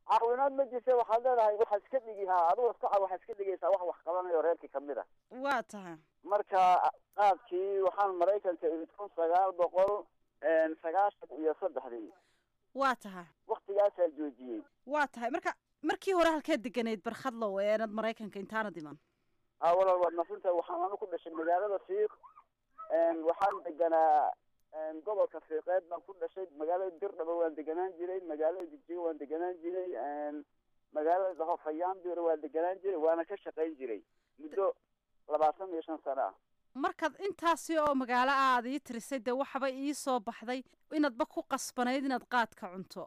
caawinaad ma jirta waxaad leedahay waxaa iska dhigi haa adigo iska ca waxaa iska dhigaysaa wax wax qabanayo reerkii kamid a waa tahay marka qaadkii waxaan maraykanka imid kun sagaal boqol sagaashan iyo saddexdii waa tahay waktigaasaa joojiyey waa tahay marka markii hore halkeed deganayd barkhadlow eenad maraykanka intaana diman ha walaal waad masinta waxaan anu ku dhashay magaalada fiiq waxaan deganaa gobolka fiiqeed baan ku dhashay magaalada dirdhaba waan deganaan jiray magaalada jigjiga waan deganaan jiray magaalada daho fayaambir waan deganaan jiray waana ka shaqayn jiray muddo labaatan iyo shan sano ah markaad intaasi oo magaalo ah aad ii tirisay dee waxaba ii soo baxday inaadba ku qasbanayd inaad qaadka cunto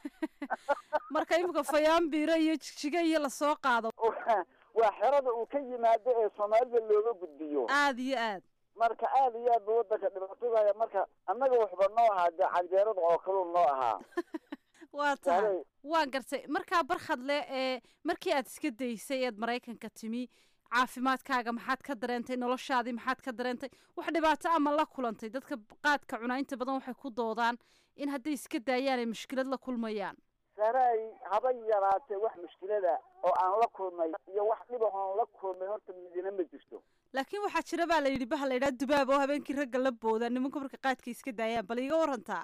marka imika fayaambiro iyo jigjiga iyo lasoo qaado waa xerada uu ka yimaado ee soomaalida looga gudbiyo aada iyo aad marka aada iyo aad ba wadanka dhibaatadaya marka annaga waxba noo ahaa dee canjeerada oo kaluu noo ahaa waa tahay waan gartay markaa barkhadle ee markii aad iska daysay eed maraykanka timi caafimaadkaaga maxaad ka dareentay noloshaadii maxaad ka dareentay wax dhibaato ama la kulantay dadka qaadka cunaa inta badan waxay ku doodaan in hadday iska daayaan ay mushkilad la kulmayaan saray haba yaraatee wax mushkilada oo aan la kulmay iyo wax dhiba oon la kulmay horta midina ma jirto laakiin waxaa jira baa la yidhi baha la yidhaha dubaab oo habeenkii ragga la booda nimanka marka qaadka iska daayaan bal iiga warantaa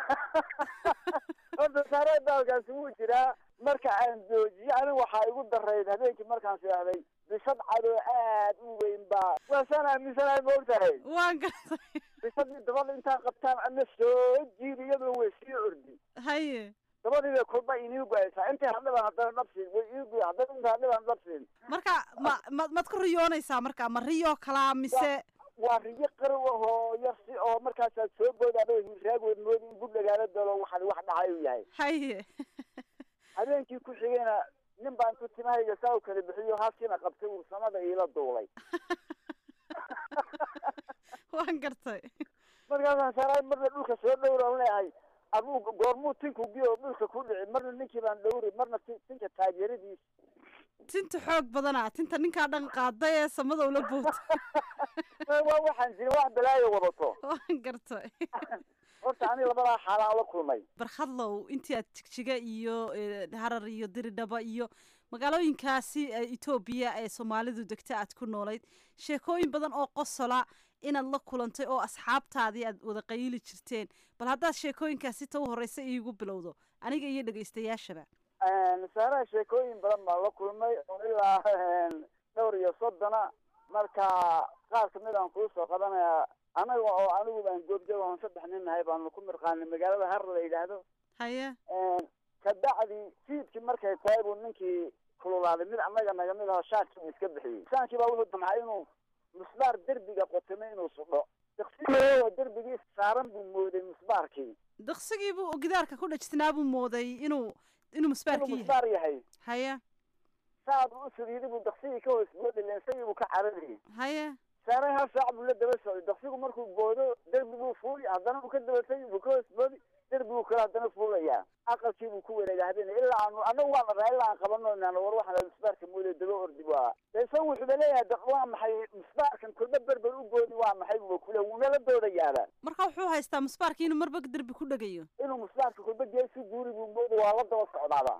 horta saray baalkaasi wuu jiraa marka aan joojiye aniga waxaa igu darayd habeenkii markaan seexday bisad cadoo aad u weyn baa waasaan aaminsanahay ma ogtahay waan gartay bisadii dabada intaan qabtaan ana soo jiid iyadoo way sii ordi haye dabadii bay kulba inii goaysaa intii hadhiban haddana dhabsiin way ii goy haddana intii hadhiban dhabsiin marka ma ma maad ku riyoonaysaa marka ma riyoo kalaa mise waa riyo qarow ahoo yarsi oo markaasaad soo booda adoo raagweed moodi in budhagaala dalo waxan wax dhacay u yahay haye habeenkii ku xigayna nin baan ku timahayga saa u kala bixiyo halkiina qabtay uu samada iila duulay waan gartay markaasaan saaraay marna dhulka soo dhowran leeyahay aduu goormuu tinku biyo dhulka ku dhici marna ninkii baan dhowri marna tinka taageeradiis tinta xoog badana tinta ninkaa dhan qaada ee samada ula boota waa waxaan jirin wax balaayo wadato waan gartay horta ani labadaa xaalaan la kulmay barkhadlow intii aad jigjiga iyo harar iyo diridhaba iyo magaalooyinkaasi etoobiya ee soomaalidu degta aad ku noolayd sheekooyin badan oo qosola inaad la kulantay oo asxaabtaadii aad wada qayili jirteen bal haddaad sheekooyinkaasi ta u horreysa iigu bilowdo aniga iyo dhegaystayaashaba saaraha sheekooyin badan baan la kulmay oo ilaa dhowr iyo soddona marka qaar kamid aan kuu soo qabanayaa anaga oo anigu baan goobjoog oon saddex nin nahay baanu ku mirqaanay magaalada har la yidhaahdo haye kabacdi fiidkii markay tahay buu ninkii kululaaday mid annaga naga mid aho shaarkii uu iska bixiyey shaankii baa wuxuu damcay inuu musbaar derbiga qotamay inuu sudho daqsigoo derbigii saaran buu mooday musbaarkii daqsigii buu gidaarka ku dhajtinaa buu mooday inuu inuu musbaarkii inuu musbaar yahay haye saad u sugiiday buu daqsigii ka hoos boodi leensagii buu ka cararayay haye saaray hal saac buu la daba socday daqsigu markuu boodo derbi buu fuuli haddana uu ka dabatay buu ka hoos boodi derbi buu kale haddana fuulayaa aqalkii buu ku wareega habeen ilaa aanu anagu waan dharaa ilaa aan qabano naan war waxaan musbaarka mooday daba ordi waa isa wuxuuba leeyahay waa maxay musbaarkan kulba berber u goodi waa maxay buu kule wuunala doodayaaba marka wuxuu haystaa musbaarkii inuu marba derbi ku dhegayo inuu musbaarka kulba geesi guuri buu moodi waa la daba socdaaba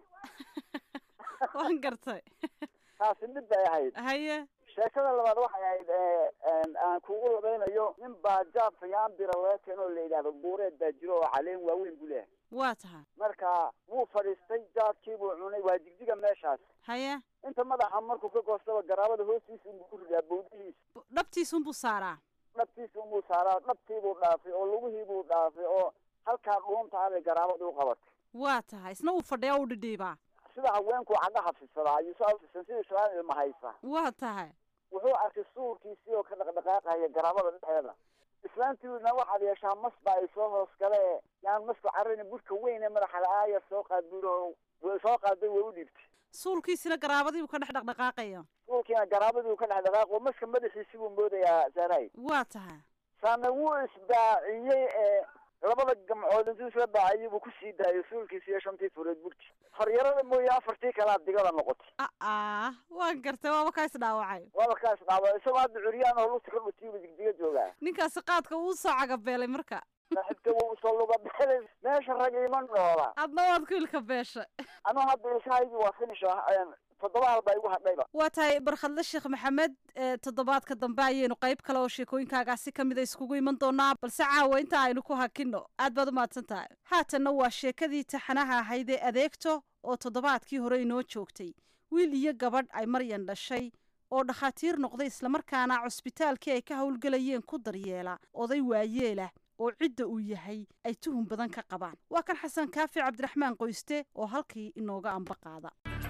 waan gartay taasi mid bay ahayd haye sheekada labaad waxay ahayd aan kugu labaynayo nin baa jaab fayaambira laga keeno oo la yidhahdo buureed baa jiro oo caleen waaweyn buu leeyahay waa tahay marka wuu fadhiistay jaadkii buu cunay waa jigjiga meeshaas haye inta madaxa markuu ka goostaba garaabada hoostiisa unbuu ku ridaa bawdihiisa dhabtiisunbuu saaraa dhabtiisa unbuu saaraa dhabtiibuu dhaafay oo lugihiibuu dhaafay oo halkaa dhuuntaabay garaabada u qabatay waa tahay isna uu fadhiya u dhidhiibaa sida haweenku caga hafisadaa ayuu saa hafisan sida islaan ilma haysa waa tahay wuxuu arkay suurkiisii oo ka dhaqdhaqaaqaya garaabada dhexeeda islaantiina waxaad yeeshaa mas baa ay soo hoos gale yaan masku carrini burka weyn ee madaxa la-aaya soo qaad buuro way soo qaaday way u dhiibtay suulkiisina garaabadiibuu ka dhex dhaqdhaqaaqaya suulkiina garaabadiibu ka dhex dhaqaaqo maska madaxiisi buu moodayaa saaray waa tahay saana wuu isbaaciyey ee labada gamcood intuu isla baaciyey buu kusii daayay suulkiisi iyo shantii fureed burki horyarada mooye afartii kalea digada noqotay aa waan gartay waaba kaa is dhaawacay waaba kaa is dhaawacay isagoo hadda curyaan oo lugta ka dhutiibu digdiga joogaa ninkaasi qaadka uu soo cagabeelay marka saaxiibka wuu usoo luga beelay meesha rag ima noola adna waad ku ilka beesha anu hadda ilkahaygii waa finish ah toddoba hal baa igu hadhayba waa tahay barkhadle sheekh maxamed ee toddobaadka dambe ayaynu qayb kale oo sheekooyinkaagaasi ka mida iskugu iman doonaa balse caawa inta aynu ku hakino aad baad u mahadsan tahay haatanna waa sheekadii taxanaha ahayd ee adeegto oo toddobaadkii hore inoo joogtay wiil iyo gabadh ay maryan dhashay oo dhakhaatiir noqday islamarkaana cusbitaalkii ay ka howlgelayeen ku daryeela oday waayeelah oo cidda uu yahay ay tuhun badan ka qabaan waa kan xasan kaafi cabdiraxmaan qoyste oo halkii inooga amba qaada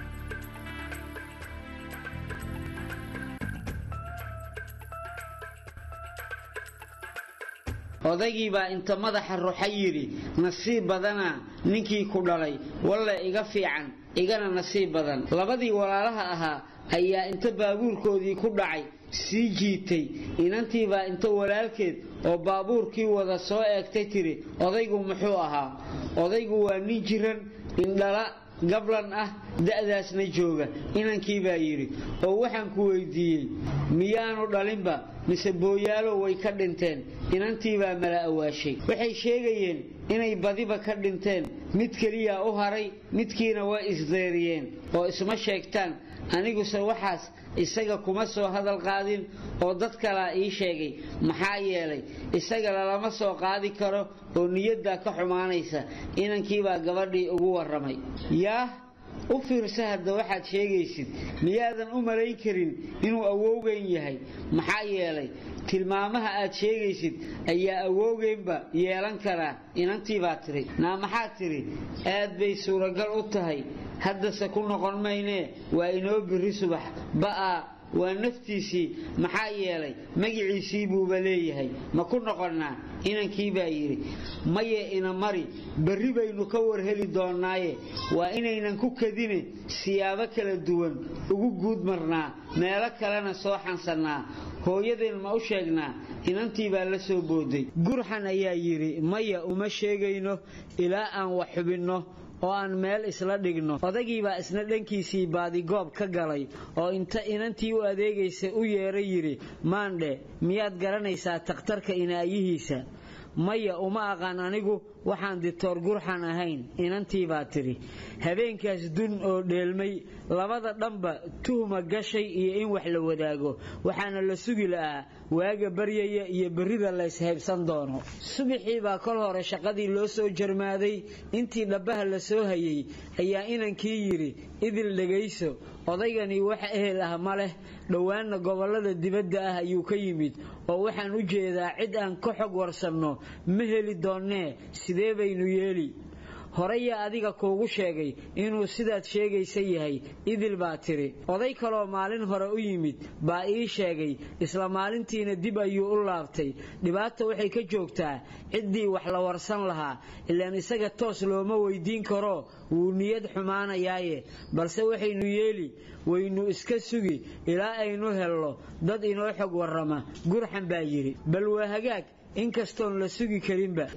odaygii baa inta madaxa ruxa yidhi nasiib badana ninkii ku dhalay walle iga fiican igana nasiib badan labadii walaalaha ahaa ayaa inta baabuurkoodii ku dhacay sii jiitay inantii baa inta walaalkeed oo baabuurkii wada soo eegtay tiri odaygu muxuu ahaa odaygu waa nin jiran indhala gablan ah da'daasna jooga inankii baa yidhi oo waxaan ku weydiiyey miyaanu dhalinba mise booyaalo way ka dhinteen inantii baa mala awaashay waxay sheegayeen inay badiba ka dhinteen mid keliya u haray midkiina way isdeeriyeen oo isma sheegtaan aniguse waxaas isaga kuma soo hadal qaadin oo dad kalaa ii sheegay maxaa yeelay isaga lalama soo qaadi karo oo niyaddaa ka xumaanaysa inankiibaa gabadhii ugu warramay yaah u fiirsa hadda waxaad sheegaysid miyaadan u malayn karin inuu awowgeyn yahay maxaa yeelay tilmaamaha aad sheegaysid ayaa awowgeynba yeelan karaa inantii baa tiri naa maxaad tidhi aad bay suuragal u tahay haddase ku noqon maynee waa inoo biri subax ba'aa waa naftiisii maxaa yeelay magiciisii buuba leeyahay ma ku noqonnaa inankii baa yidhi maye ina mari berri baynu ka warheli doonnaaye waa inaynan ku kadine siyaabo kala duwan ugu guud marnaa meelo kalena soo xansannaa hooyadeen ma u sheegnaa inantii baa la soo booday gurxan ayaa yidhi maya uma sheegayno ilaa aan wax xubinno oo aan meel isla dhigno odagiibaa isna dhankiisii baadigoob ka galay oo inta inantii u adeegaysa u yeeray yidhi maandhe miyaad garanaysaa takhtarka inaayihiisa maya uma aqaan anigu waxaan ditoor gurxan ahayn inantii baa tidhi habeenkaas dun oo dheelmay labada dhanba tuhma gashay iyo in wax la wadaago waxaana la sugi la'aa waaga baryaya iyo berrida layshaybsan doono subaxii baa kol hore shaqadii loo soo jarmaaday intii dhabbaha la soo hayay ayaa inankii yidhi idil dhegayso odaygani wax ehel ah ma leh dhowaanna gobollada dibadda ah ayuu ka yimid oo waxaan u jeedaa cid aan ka xog warsanno ma heli doonnee sidee baynu yeeli horeyaa adiga kuugu sheegay inuu sidaad sheegaysa yahay idil baa tidhi oday kaloo maalin hore u yimid baa ii sheegay isla maalintiina dib ayuu u laabtay dhibaata waxay ka joogtaa ciddii wax la warsan lahaa ilaan isaga toos looma weydiin karo wuu niyad xumaanayaaye balse waxaynu yeeli waynu iska sugi ilaa aynu helno dad inoo xog warrama gurxan baa yidhi bal waa hagaag inkastoon la sugi karinba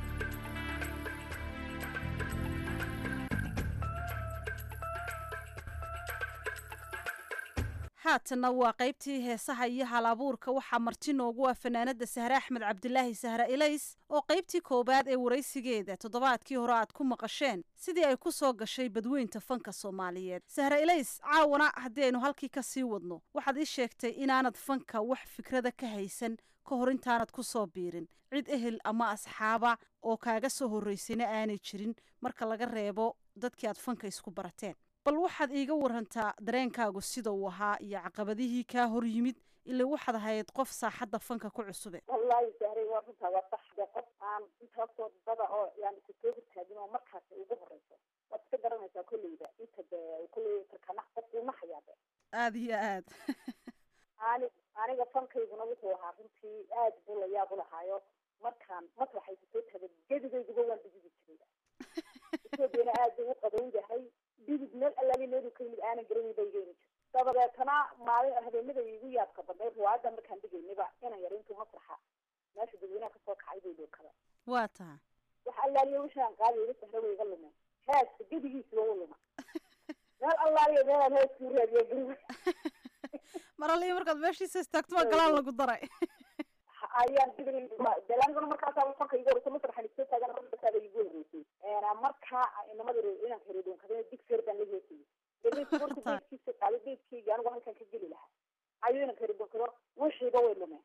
haatanna waa qaybtii heesaha iyo hal abuurka waxaa marti noogu ah fanaanada sahre axmed cabdilaahi sahre ilays oo qaybtii koowaad ee waraysigeeda toddobaadkii hore aad ku maqasheen sidii ay ku soo gashay badweynta fanka soomaaliyeed sahre ilays caawana haddii aynu halkii ka sii wadno waxaad ii sheegtay inaanad fanka wax fikrada ka haysan ka hor intaanad ku soo biirin cid ehel ama asxaaba oo kaaga soo horraysayna aanay jirin marka laga reebo dadkii aad fanka isku barateen bal waxaad iiga warantaa dareenkaagu sida uu ahaa iyo caqabadihii kaa hor yimid ilaa waxaad ahayd qof saaxadda fanka ku cusube wallaahi sahray waa runtaa waa sax de qof aan intaasoo dada oo yani kusoo hortaagin oo markaas ugu horeyso waad iska garanaysaa kolleyda inta de kolley karkana qofkuu naxayaa de aada iyo aad ani aniga fankayguna wuxuu ahaa runtii aad buu la yaab u lahaayo markaan masraxay kusoo taaga gedigayduba waan digidi jiray etoobiyana aad bay u qabowdahay digid meel allaali meelu ka yimid aanan garanay bay igeyni jir dabadeetana maalin habeenada igu yaabka badnay ruwaayadda markaan dhigaynaba inan yar intuu masraxa meesha dadweynaha kasoo kacay bay dhookada waa taha wax allaaliya wixii aan qaadi iga sahra way iga lumeen heeska gedigiisiba u luma meel allaaliya meelaan heeskii u raadiya gari mar alliya markaad meeshiisa istaagto waa galaan lagu daray ayaan delaniguna markaasa fanka igu horeysa masraxan isoo taagan markasaaba igu horeysay marka inamada inanka reedonkadana digseer baan la heesayay deedna markuu beedkiisa qaaday beedkeyga anigu halkan ka geli lahaa ayuu inanka reedonkado wixiiba way lumeen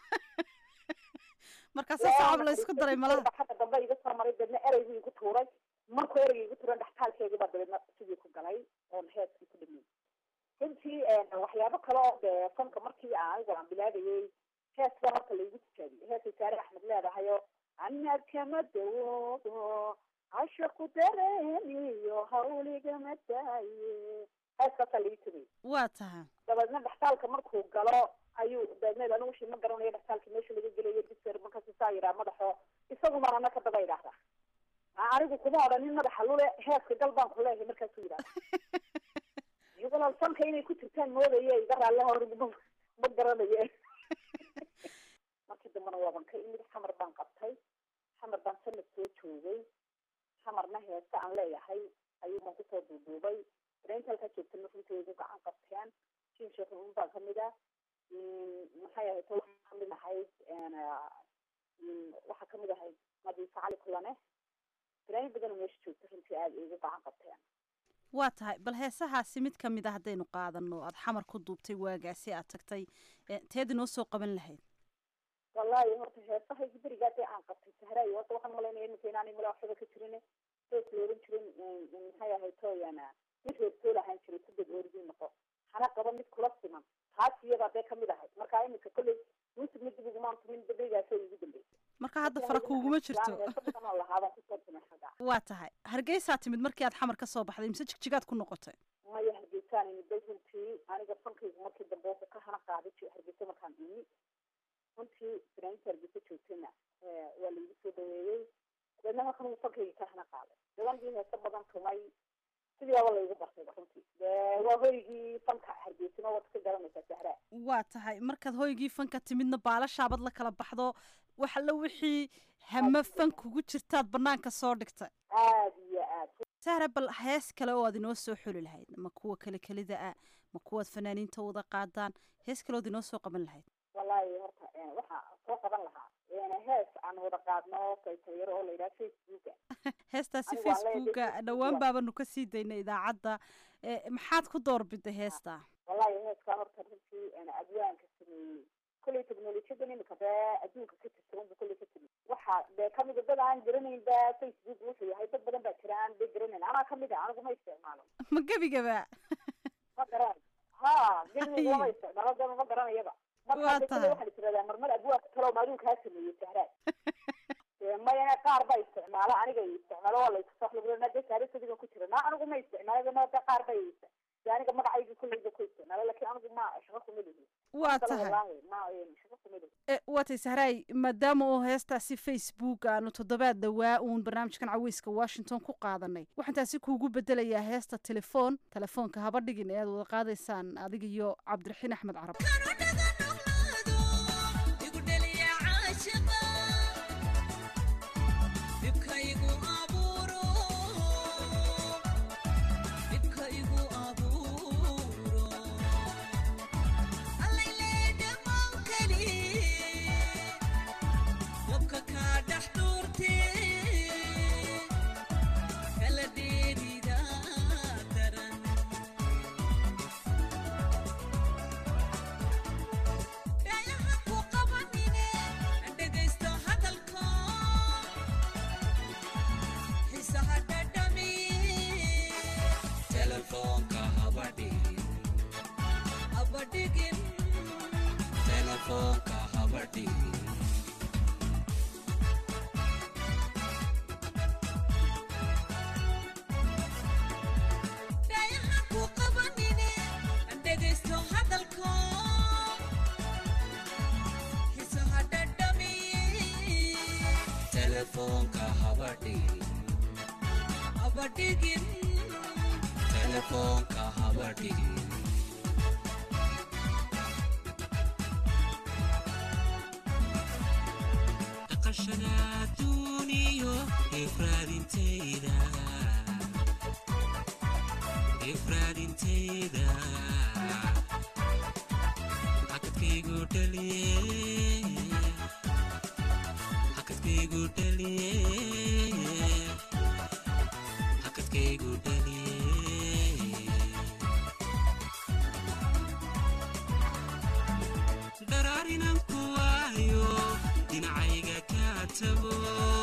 markaasa sacab la isku daray malaha xagga dambe iga soo maray deedna ereygu igu tuuray markuu ereyga igu tuuran dhextaalkeygii baa dabeedna sidii ku galay oon heeskii ku dhameeyey runtii waxyaabo kale oo dee fanka markii anigu aan bilaabayay hees baa marka laigu tijaabiyey heesay saare axmed leedahayo ana kama dawoodo cashaqu dareeniyo hawligama daaye heeskaasaa laii tagay waa taha dabeedna dhextaalka markuu galo ayuu dabeedna anigu wixii ma garanayo dhextaalka meesha laga gelayo diser markaas saa yidhaha madaxo isagu marana ka daba idhaahda anigu kuma odhanin madaxa lule heeska gal baan ku leeyahay markaasuu yidhahda iyagoo fanka inay ku jirtaan moodaye iga raalle hor ma garanaye markii dambena waaban ka imid xamar baan qabtay xamar baan sanad soo joogay xamarna heese aan leeyahay ayuu baan kusoo duuduubay dareynta halkaa joogtana runtii igu gacan qabteen jin sheekh un baa kamid ah maxay ahayd waxaa kamid ahayd waxaa kamid ahayd madiisa cali kulane dareyn badan meesha joogta runtii aada igu gacan qabteen waa tahay bal heesahaasi mid ka mid a haddaynu qaadano aada xamar ku duubtay waagaasi aad tagtay teed inoo soo qaban lahayd wallahi horta heesahaygi berigaa dee aan qabtay sahraay horta waxaan malaynaya iminka inaanay mala waxba ka jirin hees la oran jirin maxay ahayd tooyana mid reertool ahaan jiray kudad oorigii noqo hana qaba mid kula siman taas iyadaa dee kamid ahayd marka iminka kolley muusig mid dib ugumaan tumin berigaasoo igu dambeysay marka hadda fara kuuguma jirto lahaabaan kusoo tumay xagga waa tahay hargeysaa timid markii aad xamar ka soo baxday mise jigjigaad ku noqotay maya hargeysaan imiday runtii aniga fankaygu markii dambe wuxuu ka hana qaaday hargeysa markaan imi runtii fanaaniinta hargeysa joogtayna waa laigu soo dhaweeyey dabeedna halkan uu fankaygi ka hana qaaday dabanigii heese badan tumay sidii aba laigu bartayba runtii dee waa hoygii fanka hargeysina waad ka garanaysaa sahraa waa tahay markaad hoygii fanka timidna baalashaabad la kala baxdo wax alla wixii hame fan kugu jirtaad banaanka soo dhigtay aada iyo aad sahra bal hees kale oo aad inoo soo xuli lahayd ma kuwa kale kelida ah ma kuwaad fanaaniinta wada qaadaan hees kale ood inoo soo qaban lahayd wallahi horta waxaa soo qaban lahaa hees aan wada qaadno saytayaro oo la yidhaha facebooka heestaasi facebooka dhowaan baabanu ka sii daynay idaacadda maxaad ku doorbiday heesta wallahi heeskaa horta runtii adwaanka sameeyey kolley technolojiyadan imika dee adduunka ka jirta unba kolley ka timi waxa dee kamida dad aan garanayn ba facebook wuxuu yahay dad badan baa jira aan de garanayn anaa kamid a anigu ma isticmaalo ma gebigaba ma garan ha gebiga ma isticmaalo de ma garanayaba markaa kale waxaan tiradaa marmar abwaanka talo maaduu kaa sameeyey sahraad maya qaar baa isticmaala aniga isticmaalo waa laiskusaxlugulana de saarasadigan ku jira na anigu ma isticmaalo na de qaar bay de aniga magacayga kulleyda ku isticmaalo lakin anigu ma shaqo kuma lihi waa tahay ma shaqo kuma lihi waa tahay sahraay maadaama oo heestaasi facebook aanu toddobaad dhawaa uun barnaamijkan caweyska washington ku qaadanay waxaan taasi kuugu bedelayaa heesta telefoon telefoonka haba dhigin ee aad wada qaadaysaan adiga iyo cabdiraxiin axmed carab igu dhaliyey daraarinan ku waayo dhinacayga ka tago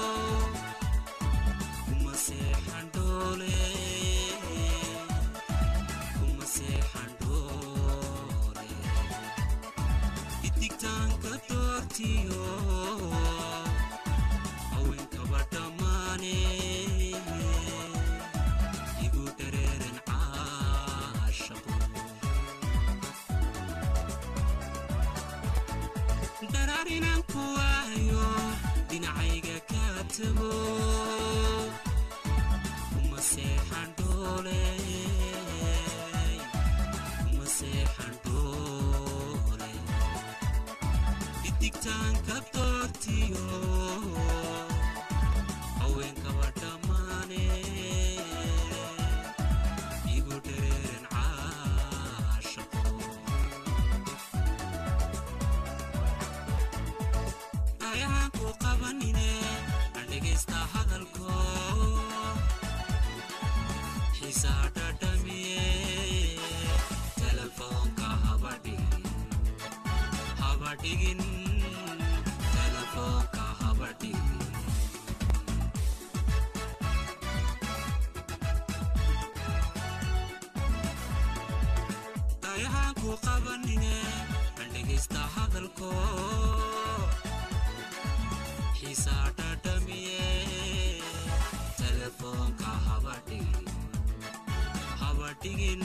kuma seexan dhoole kuma seexan dhoole idigtaanka doortiyo haweenkaba dhammaane igu dareeran caashaqo daraarinan ku waayo dhinacayga ka tago kuma seexan dhoole kuma seexan dhoole idigtaanka doortiyo haweenkaba dhammaane igu dhereeran caashaqo ayahaan ku qabanine aan dhegaysta hadalko xiisaa dhadhamiye telefoonka habadhigin habadhigin telefoonka habadhigin ayahaan ku qabanine aan dhegaysta hadalko xiisaa dhadhamiye telefoonka habadhigin habadhigin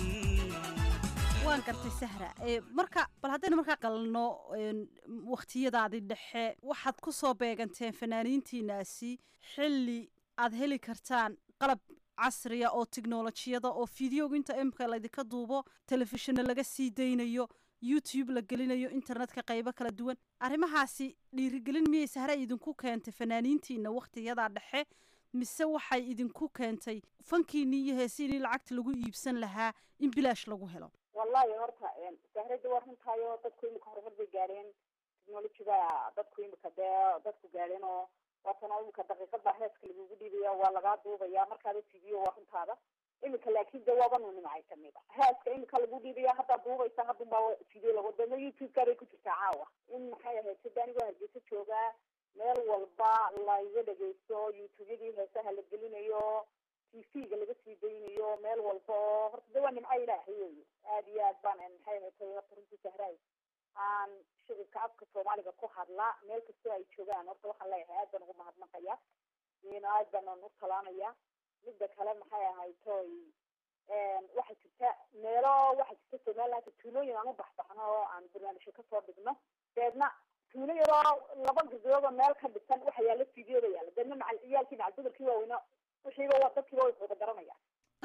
waan gartay sahra ee marka bal haddaynu markaa qalno wakhtiyadaadii dhexe waxaad ku soo beeganteen fanaaniintiinaasi xilli aad heli kartaan qalab casriya oo tiknolojiyada oo fideoga inta imka laydinka duubo telefishinna laga sii daynayo youtube la gelinayo internetka qaybo kala duwan arrimahaasi dhiirigelin miyay sahra idinku keentay fanaaniintiina wakhtiyadaa dhexe mise waxay idinku keentay fankiinii iyo heesiinii lacagta lagu iibsan lahaa in bilaash lagu helo wallahi horta sahrada waa runtaayo dadku imika horumar bay gaadheen technologyga dadku imika dee dadku gaadheen oo waatana imika daqiiqada heeska lagugu dhiibaya waa lagaa duubaya markaada fidiyo waa runtaada imika laakin de waaba nunimacay kamid a heeska imika lagu dhiibaya haddaad duubaysa hadunbaa video lagu dama youtube-ka bay ku jirtaa caawa in maxay ahayd sida anigoo hargeysa joogaa meel walba laiga dhegeysto youtube-yadii heesaha la gelinayo tv-ga laga sii daynayo meel walba oo horta de waa nimco ilaahay wey aad iyo aad baan maxay ahayd horta runtii sahraay aan shicibka afka soomaaliga ku hadla meel kastoo ay joogaan horta waxaan leeyahay aad baan ugu mahadnaqaya ina aad baan u talaanaya midda kale maxay ahayd toy waxaa jirta meelo waxaa jirta somaliland tuulooyin aan u baxbaxno oo aan barnaamijyo kasoo dhigno deedna tuulo yaroo laba gabdhoodoo meel ka dhisan waxa yaala fideoda yaala deedna macal ciyaalkii macal dumarkii waaweyna wixiiba waa dadkiiba way wada garanayaan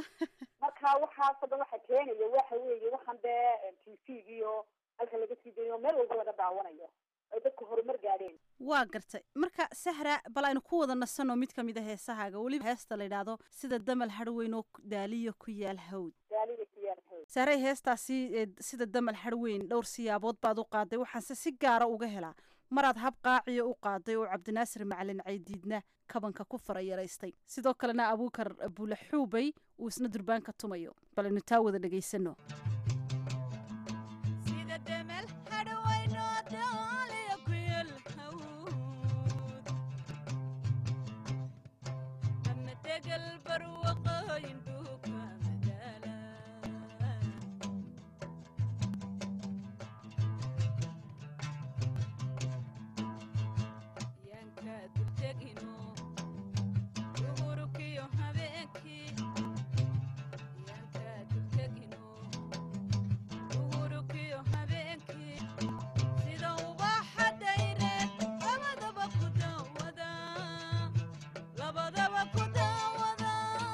marka waxaasoo dhan waxa keenaya waxa weeye waxaan dee t v-giyo halka laga sii daynayo meel walba laga daawanayo ay dadku horumar gaadheen waa gartay marka sahra bal aynu ku wada nasanoo mid kamid a heesahaaga weliba heesta la yidhaahdo sida damal harweyn oo daaliya ku yaal hawd daalida ku yaal hawd sahray heestaasi sida damal harweyn dhowr siyaabood baad u qaaday waxaanse si gaara uga helaa maraad hab qaaciya u qaaday oo cabdinaasir macalin caydiidna kabanka ku farayaraystay sidoo kalena abuukar bule xuubay uu isna durbaanka tumayo bal aynu taa wada dhegaysano labadaba ku daawada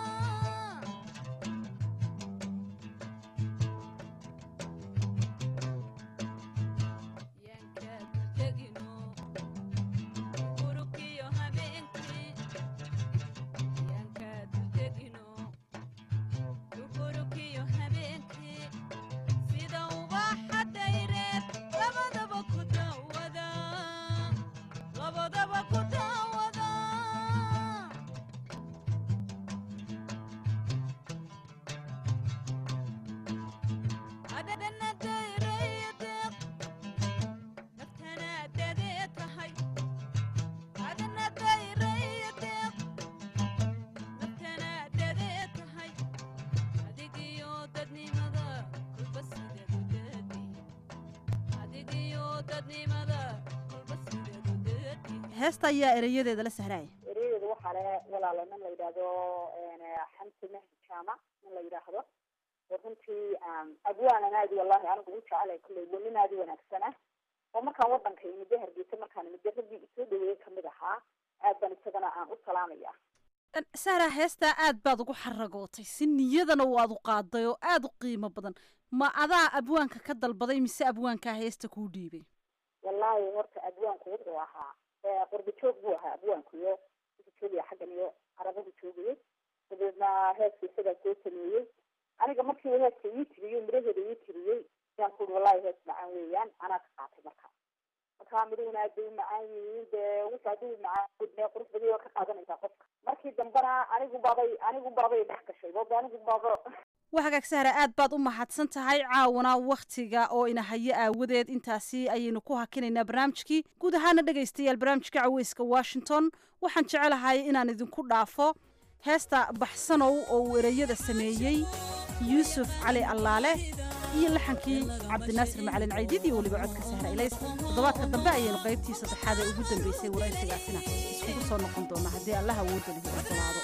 heesta ayaa ereyadeeda la sahraaya ereyadeeda waxaa le walaalo nin la yidhaahdo xamsi mahdi jaamac nin la yidhaahdo oo runtii abwaanan aadi wallahi anigu u jecelay kulley waa nin aadi wanaagsana oo markaan wadanka imide hargeysa markaan imide raggii isoo dhaweeyey kamid ahaa aad baan isagana aan u salaamaya sahra heestaa aad baad ugu xaragootay si niyadana waad u qaaday oo aada u qiimo badan ma adaa abwaanka ka dalbaday mise abwaankaa heesta kuu dhiibay wallahi horta abwaanku wuxuu ahaa qurba joog buu ahaa abwaanku iyo wuxuu joogaya xaggan iyo carabadu joogayay dabeedna heeska isagaa soo sameeyey aniga markii uu heeska ii tiriyey miraheeda ii tiriyey ayaan ku uri wallahi hees macaan weeyaan anaa ka qaatay marka markaa midhahuna aad bay u macaan yihiin dee wuxuu hadduu macaan gudnee qurux badiy waa ka qaadanaysaa qofka markii dambena anigu baabay anigu baabay dhex gashay booba anigu baaba waa hagaag sahra aad baad u mahadsan tahay caawana wakhtiga oo ina hayo aawadeed intaasi ayaynu ku hakinaynaa barnaamijkii guud ahaana dhegaystayaal barnaamijka caweyska washington waxaan jecelahay inaan idinku dhaafo heesta baxsanow oo uu ereyada sameeyey yuusuf cali allaale iyo laxankii cabdinaasir macalin caydid iyo weliba codka sahra ilays toddobaadka dambe ayaynu qaybtii saddexaad ee ugu dambeysay waraysigaasina iskugu soo noqon doona haddii allaha awoodda lihi ogolaado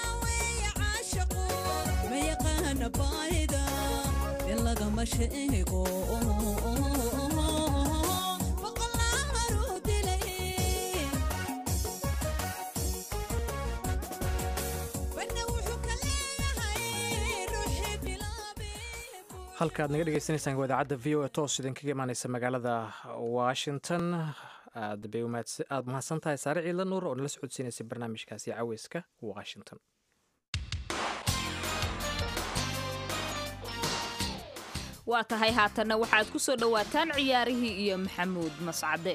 lagama sheego halka aad naga dhegeysanaysaan waa idaacadda v o a toos idinkaga imaaneysa magaalada washington aad bay aada mahadsan tahay saare ciidla nuur oo nala socodsiinaysay barnaamijkaasi caweyska washington waa tahay haatanna waxaad ku soo dhowaataan ciyaarihii iyo maxamuud mascade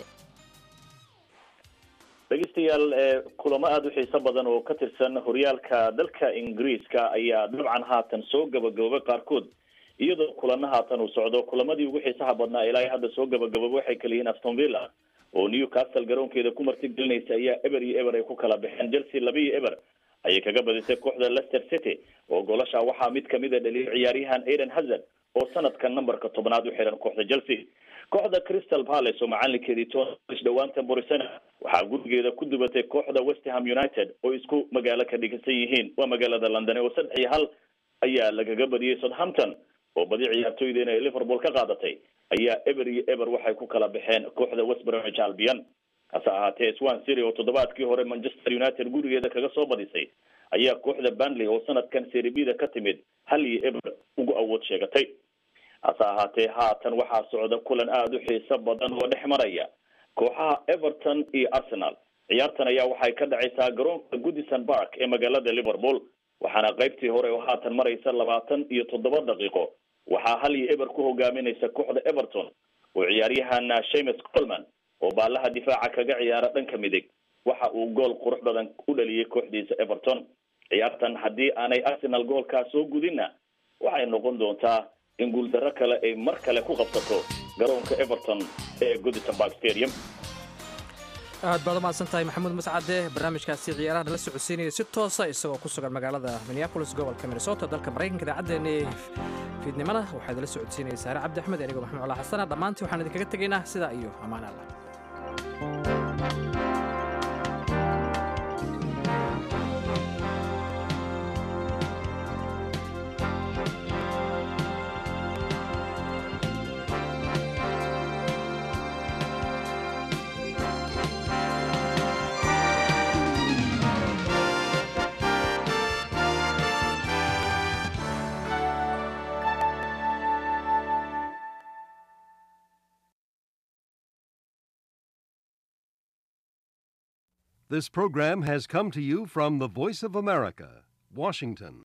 dhegeystayaal kulamo aada u xiiso badan oo ka tirsan horyaalka dalka ingiriiska ayaa dabcan haatan soo gabagaboobay qaarkood iyadoo kulana haatan uu socdo kulamadii ugu xiisaha badnaa ilaa hadda soo gabagaboobay waxay kala yihiin aston villa oo newcastle garoonkeeda ku martigelinaysa ayaa eber iyo eber ay ku kala baxeen chelsea laba iyo eber ayay kaga badisay kooxda leicester city oo goolasha waxaa mid kamid a dhaliyay ciyaaryahan aiden hazard oo sanadka numberka tobnaad u xiran kooxda chelsea kooxda crystal palace oo macalinkeedii tonish dhawaantan borisana waxaa gurigeeda ku dubatay kooxda westham united oo isku magaalo ka dhigisan yihiin waa magaalada london oo saddex iyo hal ayaa lagaga badiyey southampton oo badi ciyaartooydeena ay liverpool ka qaadatay ayaa eber iyo eber waxay ku kala baxeen kooxda west bromwich albion hase ahaatee swan city oo toddobaadkii hore manchester united gurigeeda kaga soo badisay ayaa kooxda banley oo sanadkan seribida ka timid hal iyo eber ugu awood sheegatay hase ahaatee haatan waxaa socda kulan aada u xiiso badan oo dhex maraya kooxaha everton iyo arsenal ciyaartan ayaa waxay ka dhacaysaa garoonka goodison park ee magaalada liverpool waxaana qaybtii hore oo haatan maraysa labaatan iyo toddoba daqiiqo waxaa hal iyo eber ku hogaaminaysa kooxda everton oo ciyaaryahan shames colman oo baalaha difaaca kaga ciyaara dhanka midig waxa uu gool qurux badan u dhaliyay kooxdiisa everton ciyaartan haddii aanay arsenal goolkaa soo gudinna waxay noqon doontaa in guuldarro kale ay mar kale ku qabsato garoonka everton ee goodison park stadium aad baad u mahadsan tahay maxamuud mascade barnaamijkaasi ciyaaraha nala socodsiinaya si toosa isagoo ku sugan magaalada minneapolis gobolka minnesota dalka maraykanka idaacaddeenii fiidnimada waxaa idinla socodsiinaya saare cabdi axmed anigoo maxamed colaa xasana dhammaantii waxaan idinkaga tegaynaa sidaa iyo ammaan allah This program has come to you from the Voice of America, Washington.